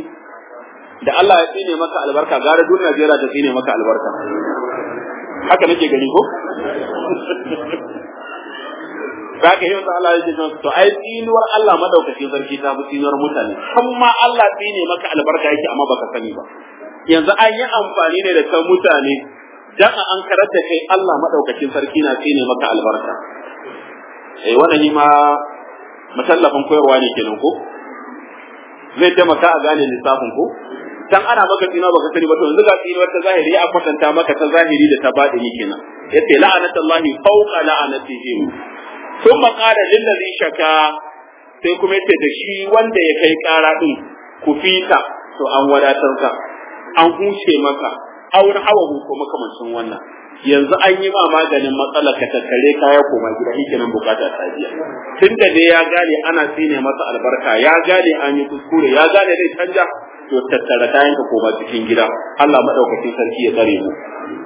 da Allah ya tsine maka albarka gara duniya jera ta tsine maka albarka haka nake gani ko Zaka yi Allah ya ce to ai tsinuwar Allah madaukakin sarki ta fi tsinuwar mutane kuma Allah tsine maka albarka yake amma baka sani ba yanzu an yi amfani ne da kan mutane dan a an karar da kai Allah madaukakin sarki na tsine maka albarka eh wannan ni ma masallafin koyarwa ne kenan ko zai taimaka a gane lissafin ko dan ana maka tsina baka sani ba to yanzu ga tsinuwar ta zahiri a kwatanta maka ta zahiri da ta batini kenan yace la'anatullahi fawqa la'anatihim thumma qala lil ladhi shaka sai kuma yace da shi wanda ya kai kara din ku fita to an wadatar ka an huce maka aure hawa ko makamancin wannan yanzu an yi ma maganin matsalar ka tattare kaya koma gida shi nan bukata ta biya tun da dai ya gane ana tsine masa albarka ya gane an yi kuskure ya gane zai canja to tattara kayan ka koma cikin gida Allah madaukakin sarki ya tsare mu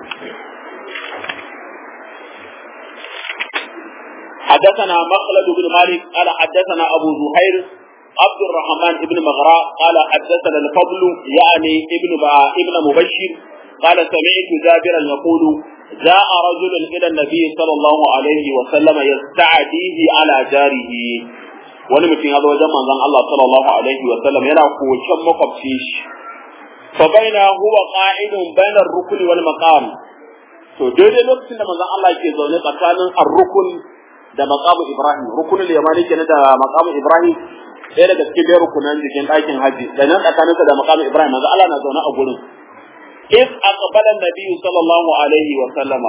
حدثنا مخلد بن مالك قال حدثنا أبو زهير عبد الرحمن بن مغراء قال حدثنا الفضل يعني ابن ابن مبشر قال سمعت جابرا يقول جاء رجل إلى النبي صلى الله عليه وسلم يستعديه على جاره wani mutum ya zo wajen manzon Allah sallallahu alaihi wa sallam yana koken makwabci shi fa baina huwa qa'idun baina ar-rukn wal maqam to daidai lokacin da manzon Allah ke zaune tsakanin ar-rukn da maqam Ibrahim rukunul yamani kenan da maqam Ibrahim ɗaya daga cikin rukunan jikin ɗakin haji da nan tsakaninsa da maqam Ibrahim manzon Allah na zaune a gurin إذ أقبل النبي صلى الله عليه وسلم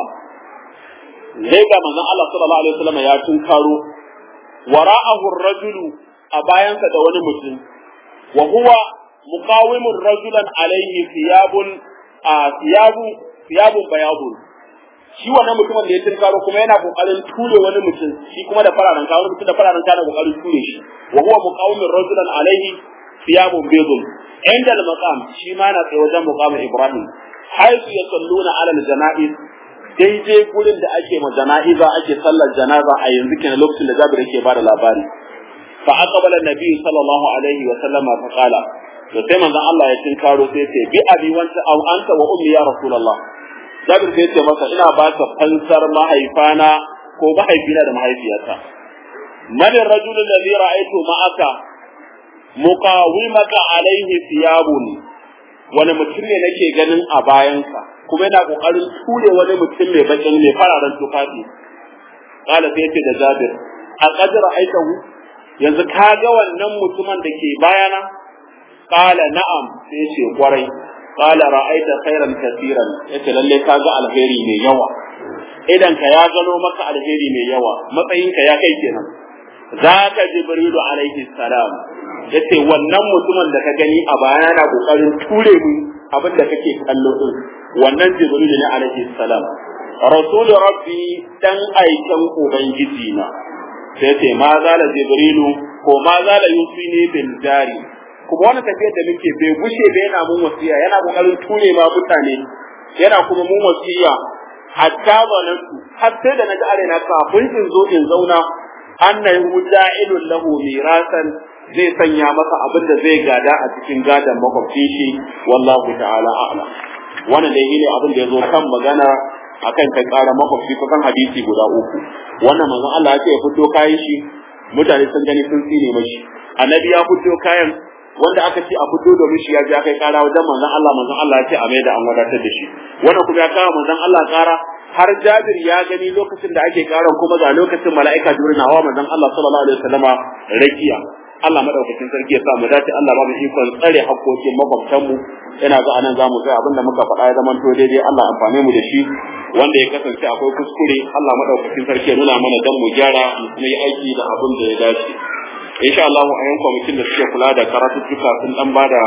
ليك من الله صلى الله عليه وسلم يا تنكارو وراءه الرجل أبايان كدوان مسلم وهو مقاوم رجلا عليه ثياب آه ثياب ثياب بياض shi wannan mutumin da ya tunkaro kuma yana kokarin ture wani mutum shi kuma da fararen kawo mutum da fararen kawo kokarin ture shi wa huwa muqawimin rajulan alaihi thiyabun baydun inda al-maqam shi ma na tsaye wajen maqam Ibrahim haisu yasalluna ala al-janaiz daidai gurin da ake ma jana'iza ake sallar janaza a yanzu kenan lokacin da Jabir yake bada labari fa aqbala an-nabi sallallahu alaihi wa sallama fa qala to sai manzon Allah ya tinkaro sai ce bi abi wanta aw anta wa ummi ya rasulullah Jabir sai ce masa ina ba ka fansar mahaifana ko mahaifina da mahaifiyata man ar-rajul alladhi ra'aytu ma'aka muqawimaka alaihi thiyabun wani mutum ne nake ganin a bayansa kuma yana kokarin ture wani mutum mai bakin mai fararen tufafi kala sai yace da Jabir a qadar aikahu yanzu ka ga wannan mutumin da ke bayana kala na'am sai yace kwarai kala ra'aita khairan kaseeran yace lalle ka ga alheri mai yawa idan ka ya gano maka alheri mai yawa matsayinka ya kai kenan zaka jibrilu alaihi salam yace wannan mutumin da ka gani a baya yana kokarin ture mu abin da kake kallo din wannan jibril ne alaihi salam rasul rabbi dan aikan ubangiji na sai ce ma zala jibrilu ko ma zala yusini bil jari kuma wannan tafiyar da muke bai gushe da yana mun wasiya yana kokarin ture ma mutane yana kuma mun wasiya hatta zanantu har sai da naga arena kafin in zo in zauna annahu ja'ilun lahu mirasan zai sanya masa abin da zai gada a cikin gadon makwabci shi wallahu ta'ala a'lam wannan dai shine abin da yazo kan magana akan kai ƙara makwabci kusan hadisi guda uku wannan manzon Allah ya ce ya fito kayan shi mutane sun gani sun tsine mashi annabi ya fito kayan wanda aka ce a fito domin shi ya ja kai ƙara wajen manzon Allah manzon Allah ya ce a mai da an wadatar da shi wannan kuma ya kawo manzon Allah ƙara har Jabir ya gani lokacin da ake ƙaran kuma ga lokacin mala'ika Jibril na hawa manzon Allah sallallahu alaihi wasallama rakiya Allah madaukakin sarki ya sa mu dace Allah ba mu ikon tsare hakkokin makwabtan mu ina ga anan zamu ga abinda muka faɗa ya zama to daidai Allah amfane mu da shi wanda ya kasance akwai kuskure Allah madaukakin sarki ya nuna mana dan mu gyara mu kuma yi aiki da abin da ya dace insha Allah a yan kwamitin da suke kula da karatuttuka sun dan bada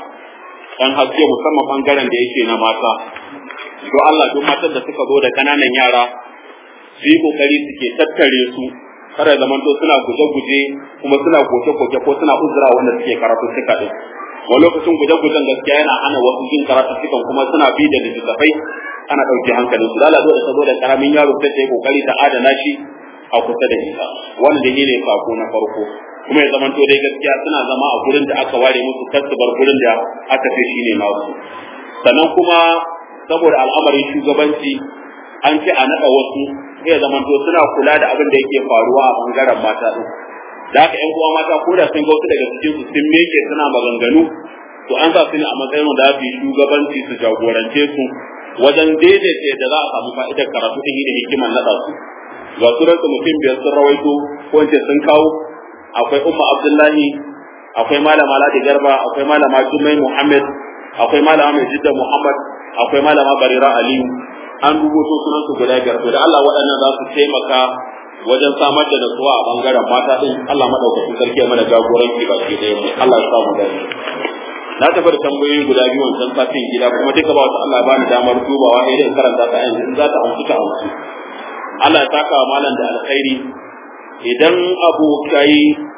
dan haske musamman bangaren da yake na mata to Allah duk matan da suka zo da kananan yara su yi kokari suke tattare su kada zaman to suna guje-guje kuma suna koke-koke ko suna uzura wanda suke karatu suka din wani lokacin guje-gujen gaskiya yana hana wasu jin karatu sukan kuma suna bi da littattafai ana ɗauke hankalin su lalazo da ta zo da karamin yaro ta yi kokari ta adana shi a kusa da ita wannan da ne sako na farko kuma ya zamanto dai gaskiya suna zama a gurin da aka ware musu kar su bar gurin da aka fi shi ne nasu sannan kuma saboda al'amarin shugabanci an ce a naɗa wasu zai zamanto suna kula da abin da yake faruwa a bangaren mata din da haka ƴan uwa mata ko da sun ga wasu daga cikin su sun meke suna maganganu to an sa su ne a matsayin da su shugabanci su jagorance su wajen daidaita da za a samu fa'idar karatu din da hikimar naɗa su ga sunan mutum biyar sun rawaito ko in ce sun kawo akwai umma abdullahi akwai malama ladi garba akwai malama jummai muhammad akwai malama mai jidda muhammad akwai malama barira aliyu an rubuto sunan su guda biyar to da Allah waɗannan za su taimaka wajen samar da nutsuwa a bangaren mata din Allah madaukakin sarki ya mana jagoranci ba ke ɗaya mu Allah ya samu gani na tafi da tambayoyi guda biyu wancan satin gida kuma duka ba wata Allah bani damar dubawa sai dai karanta ta yanzu in za ta amsu ta amsu Allah ya saka wa malam da alkhairi idan abokai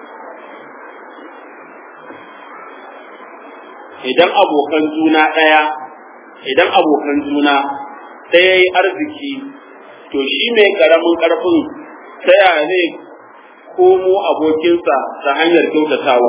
idan abokan juna ɗaya idan abokan juna ɗaya yi arziki to shi mai ƙaramin ƙarfin ta yaya zai komo abokinsa ta hanyar kyautatawa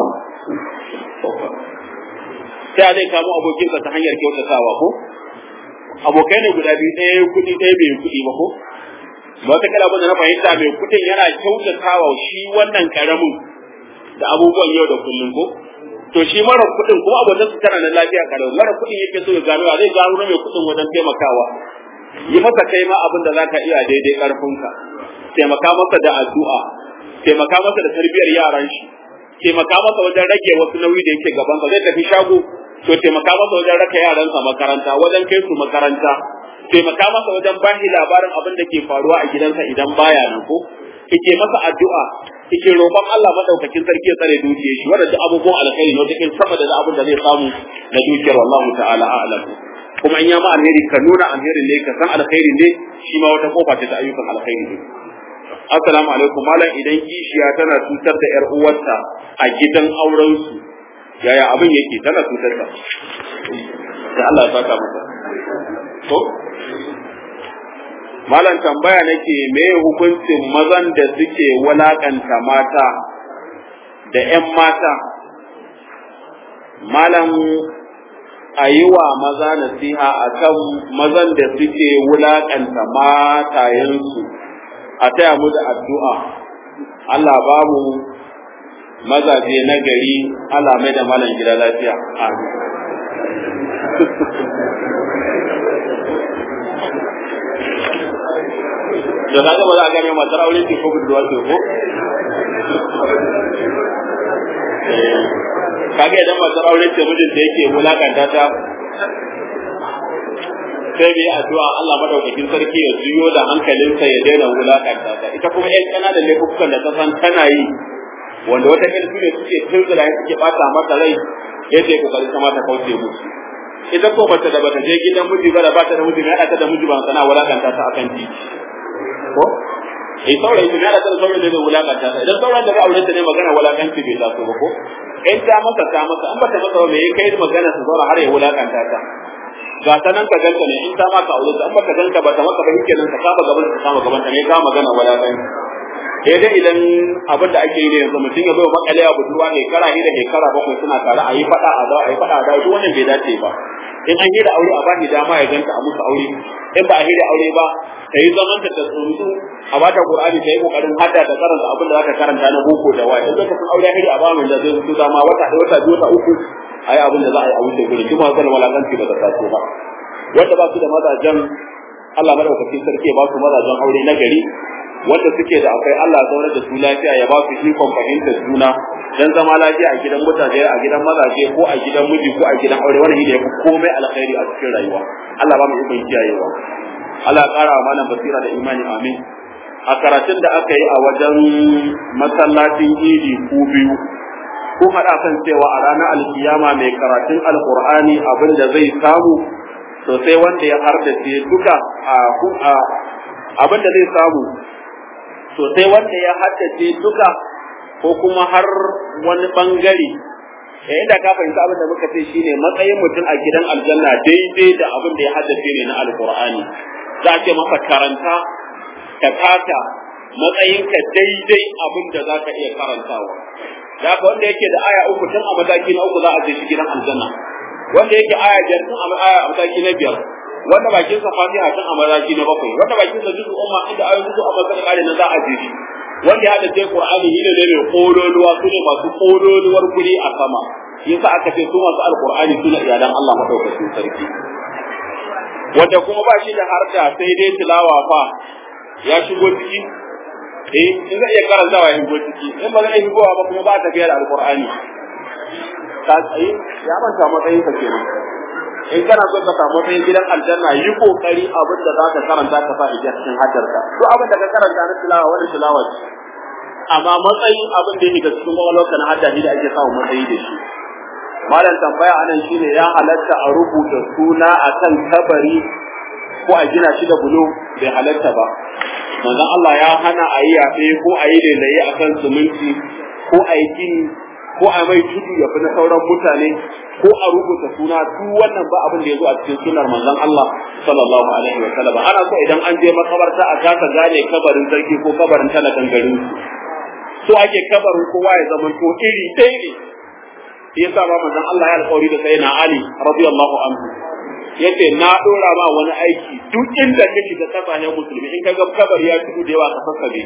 ta yaya zai kamo abokinsa ta hanyar kyautatawa ko abokai ne guda biyu ɗaya kuɗi ɗaya bai kuɗi ba ko wata kala da na fahimta mai kuɗin yana kyautatawa shi wannan ƙaramin da abubuwan yau da kullum ko to shi mara kuɗin kuma abokan su tana da lafiya kalau mara kuɗin yake so ya gano zai gano mai kuɗin wajen taimakawa yi masa kai ma abin da zaka iya daidai karfinka taimaka masa da addu'a taimaka masa da tarbiyyar yaran shi taimaka masa wajen rage wasu nauyi da yake gaban sa zai tafi shago to taimaka masa wajen raka yaransa makaranta wajen kai su makaranta taimaka masa wajen bashi labarin abin da ke faruwa a gidansa idan baya nan ko kike masa addu'a kike roƙon Allah madaukakin sarki ya tsare dukiyar shi wanda duk abubuwan alkhairi ne wata sama da abin da zai samu na dukiyar wallahu ta'ala a'lam kuma in ya ma alheri ka nuna alheri ne ka san alkhairi ne shi ma wata kofa ce ta ayyukan alkhairi ne assalamu alaikum malam idan kishiya tana cutar da yar uwarta a gidan auren su yaya abin yake tana cutar da da Allah ya saka mata to malam tambaya nake me hukuncin mazan da suke walakanta mata da 'yan mata malam a yi wa maza nasiha a kan mazan da suke wulaƙanta matayensu a taya mu da addu'a Allah ba mu mazaje na gari Allah mai da malam gida lafiya amin da ta ba za a gane matar aure ce ko budurwa ce ko kaga idan matar aure ce mijin da yake mulakanta ta sai bai addu'a Allah madaukakin sarki ya juyo da hankalinsa ya daina wulakanta ta ita kuma ƴan ƙananan laifukan da ta san tana yi wanda wata ƙarfi ne suke tunzura suke ɓata mata rai yadda ya kokari ta mata kauce musu ita ko bata da bata je gidan miji ba da bata da miji mai ta da miji ba sana wulakanta ta akan titi ko eh saurayi ne da saurayi da wulakanta ta idan saurayi da ga aure ta ne magana wulakanci bai taso ba ko in ta masa ta masa an bata masa ba me kai magana su zaura har ya wulakanta ta ga ta nan ka ganta ne in ta maka aure ta an baka ganka ba ta maka ba yake nan ka kama gaban ka kama gaban ta ne ka magana wulakanci eh dai idan abin da ake yi ne yanzu mutum ya zo makale a budurwa ne kara da shekara bakwai suna tare a yi fada a dawo a yi fada a dawo duk wannan bai dace ba in an yi da aure a bani dama ya ganta a musu aure in ba a yi da aure ba ta yi zaman ta tsuntsu a bata qur'ani ta yi kokarin hada da karanta abin da za ta karanta na boko da waya in lokacin aure hidi a bani da zai su dama wata da wata biyu wata uku a yi abin da za a yi a wuce gurin kuma kan walakanci ba ta taso ba wanda ba su da mazajen Allah madaukakin sarki ya ba su mazajen aure na gari wanda suke da akwai Allah zaune da su lafiya ya ba su ikon fahimtar juna dan zama lafiya a gidan mutane a gidan mazaje ko a gidan miji ko a gidan aure wannan ne yafi komai alkhairi a cikin rayuwa Allah ba mu ikon kiyayewa Allah ya kara mana basira da imani amin a karatun da aka yi a wajen masallacin idi ku biyu ko hada kan cewa a ranar alkiyama mai karatun alqur'ani abin da zai samu sosai wanda ya hardace duka a abin da zai samu to sai wanda ya haddace duka ko kuma har wani bangare yayin da ka fahimta abin da muka ce shine matsayin mutum a gidan aljanna daidai da abin da ya haddace ne na alqur'ani za a ce masa karanta ka taka matsayinka daidai abin da za ka iya karantawa da haka wanda yake da aya uku tun a mataki na uku za a je shi gidan aljanna wanda yake aya biyar tun a aya a mataki na biyar wanda bakin sa fatiha tun a mataki na bakwai wanda bakin sa juzu umma inda ayoyin juzu amma kan kare na za a je shi wanda ya hada sai qur'ani ne ne mai kololuwa su ne masu kololuwar guri a sama yasa aka ce su masu alqur'ani suna iyalan Allah madaukakin sarki wanda kuma ba shi da harda sai dai tilawa fa ya shigo ciki eh in zai iya karantawa ya higo ciki in ba zai higowa ba kuma ba ta biyar alqur'ani ka tsaye ya manta matsayin ka kenan in kana so ka samu matsayin gidan aljanna yi kokari abin da zaka karanta ka sa ija cikin haddarka duk abin da ka karanta na tilawa wani tilawa ce amma matsayin abin da yake da cikin kwakwalwarka na hadda da ake samun matsayi da shi malam tambaya anan shine ya halatta a rubuta suna akan kabari ko a gina shi da bulo bai halatta ba manzon Allah ya hana a yi yaɓe ko a yi lailaye akan suminti ko a yi gini ko a mai tudu ya fi na sauran mutane ko a rubuta suna duk wannan ba abin da ya zo a cikin sunar manzon Allah sallallahu alaihi wa sallam ana so idan an je makabarta a kasa gane kabarin sarki ko kabarin talakan garin so ake kabarin kowa ya zama to iri ɗaya ne yasa ba manzon Allah ya alƙawari da sayyidina Ali radiyallahu anhu yace na dora ma wani aiki duk inda ka shiga kasashen musulmi in ka ga kabari ya tudu da yawa ka sassabe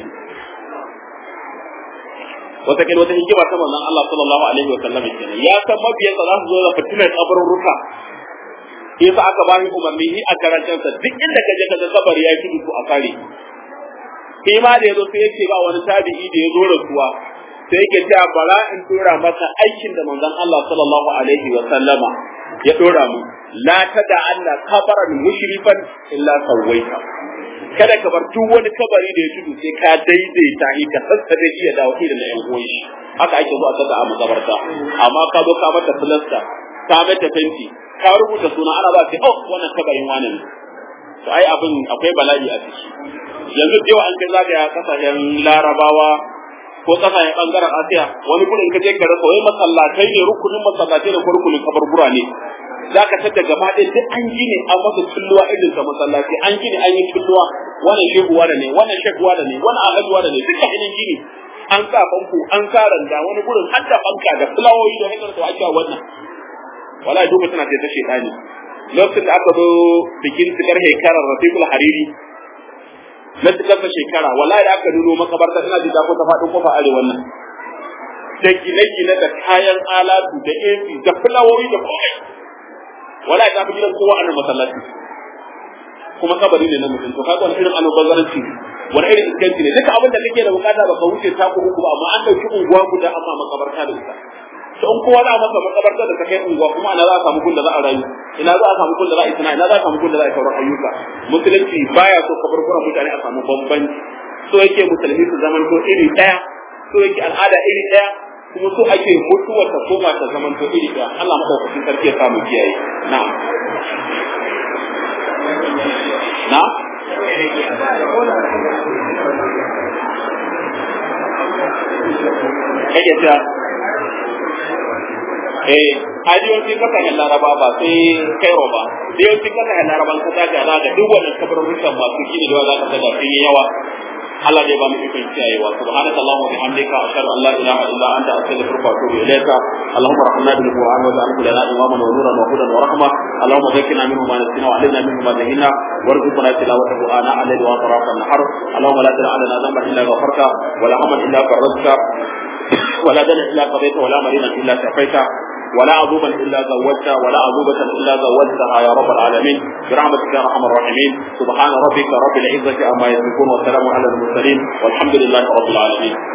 wata kin wata hikima ta manzon Allah sallallahu alaihi wa sallam kenan ya san mabiyansa za su zo da fitinar kabarurruka yasa aka bani umarni ni a karantansa duk inda ka je ka ga kabari ya tudu to a kare shi ma da yazo sai yake ba wani tabi'i da yazo rasuwa sai yake cewa bara in dora maka aikin da manzon Allah sallallahu alaihi wa sallama ya dora mu la tada anna kabaran mushrifan illa sawaita kada ka bar duk wani kabari da ya tudu sai ka daidaita shi ka sassabe shi ya dawo da yan uwan shi haka ake zo a saka a makabarta amma ka zo ka mata filasta ka mata fenti ka rubuta suna ana ba sai oh wannan kabarin wani ne to ai abin akwai bala'i a ciki yanzu da yawa an kai zagaya kasashen larabawa ko kasashen bangaren asiya wani gudun ka je ka rasa wai masallatai ne rukunin masallatai ne ko rukunin kaburbura ne za ka tada gaba ɗaya duk an gine an masa tulluwa irin ka masallaci an gine an yi tulluwa wannan shehu wada ne wannan shehu wada ne wannan alhaji wada ne duka inin gini an sa famfo an sa randa wani gurin har da banka da fulawoyi da hanyar da ake wannan wala duka tana sai ta shedani lokacin da aka zo bikin sikar hekarar rafiqul hariri na sikar shekara wallahi da aka nuno makabarta tana jin ko ta faɗin kofa arewa nan da gine-gine da kayan alatu da AC da fulawoyi da komai wala ta fi gidan kowa annan masallaci kuma kabari ne na mutum to kaga wani irin almubazzaranci wani irin iskanci ne duka abin da kake da bukata baka wuce ta ku uku ba amma an dauki unguwa guda amma makabarta da ita to in kowa za a masa makabarta da ta kai unguwa kuma ana za a samu kun da za a rayu ina za a samu kun da za a yi sana ina za a samu kun da za a yi sauran ayyuka musulunci baya so kabarburan mutane a samu bambanci so yake musulmi su zaman to iri daya so yake al'ada iri daya kuma so ake mutuwar ta koma ta zaman to iri ɗaya Allah madaukakin sarki ya samu kiyaye na'am na kake ta eh hajiyoyin kasashen laraba ba sai kairo ba da yawancin kasashen laraban kasa ga za ga duk wannan kabarurrukan masu gini da za ka tada sun yi yawa Allah dai ba mu ikon kiyayewa subhanaka allahumma wa bihamdika ashhadu an la ilaha illa anta astaghfiruka wa atubu ilayka allahumma rahmana bil qur'an wa ja'alhu lana imaman wa nuran wa hudan wa rahma allahumma zakkina minhu ma nasina wa allimna minhu ma jahilna warzuqna tilawatahu ana alayhi wa atraf an-nahar allahumma la tad'a lana dhanban illa ghafarta wa la hamman illa farajta ولا دنا الا قضيت ولا مريضا الا شفيت ولا عذوبا الا زوجت ولا عذوبة الا زوجتها يا رب العالمين برحمتك يا ارحم الراحمين سبحان ربك رب العزة عما يصفون وسلام على المرسلين والحمد لله رب العالمين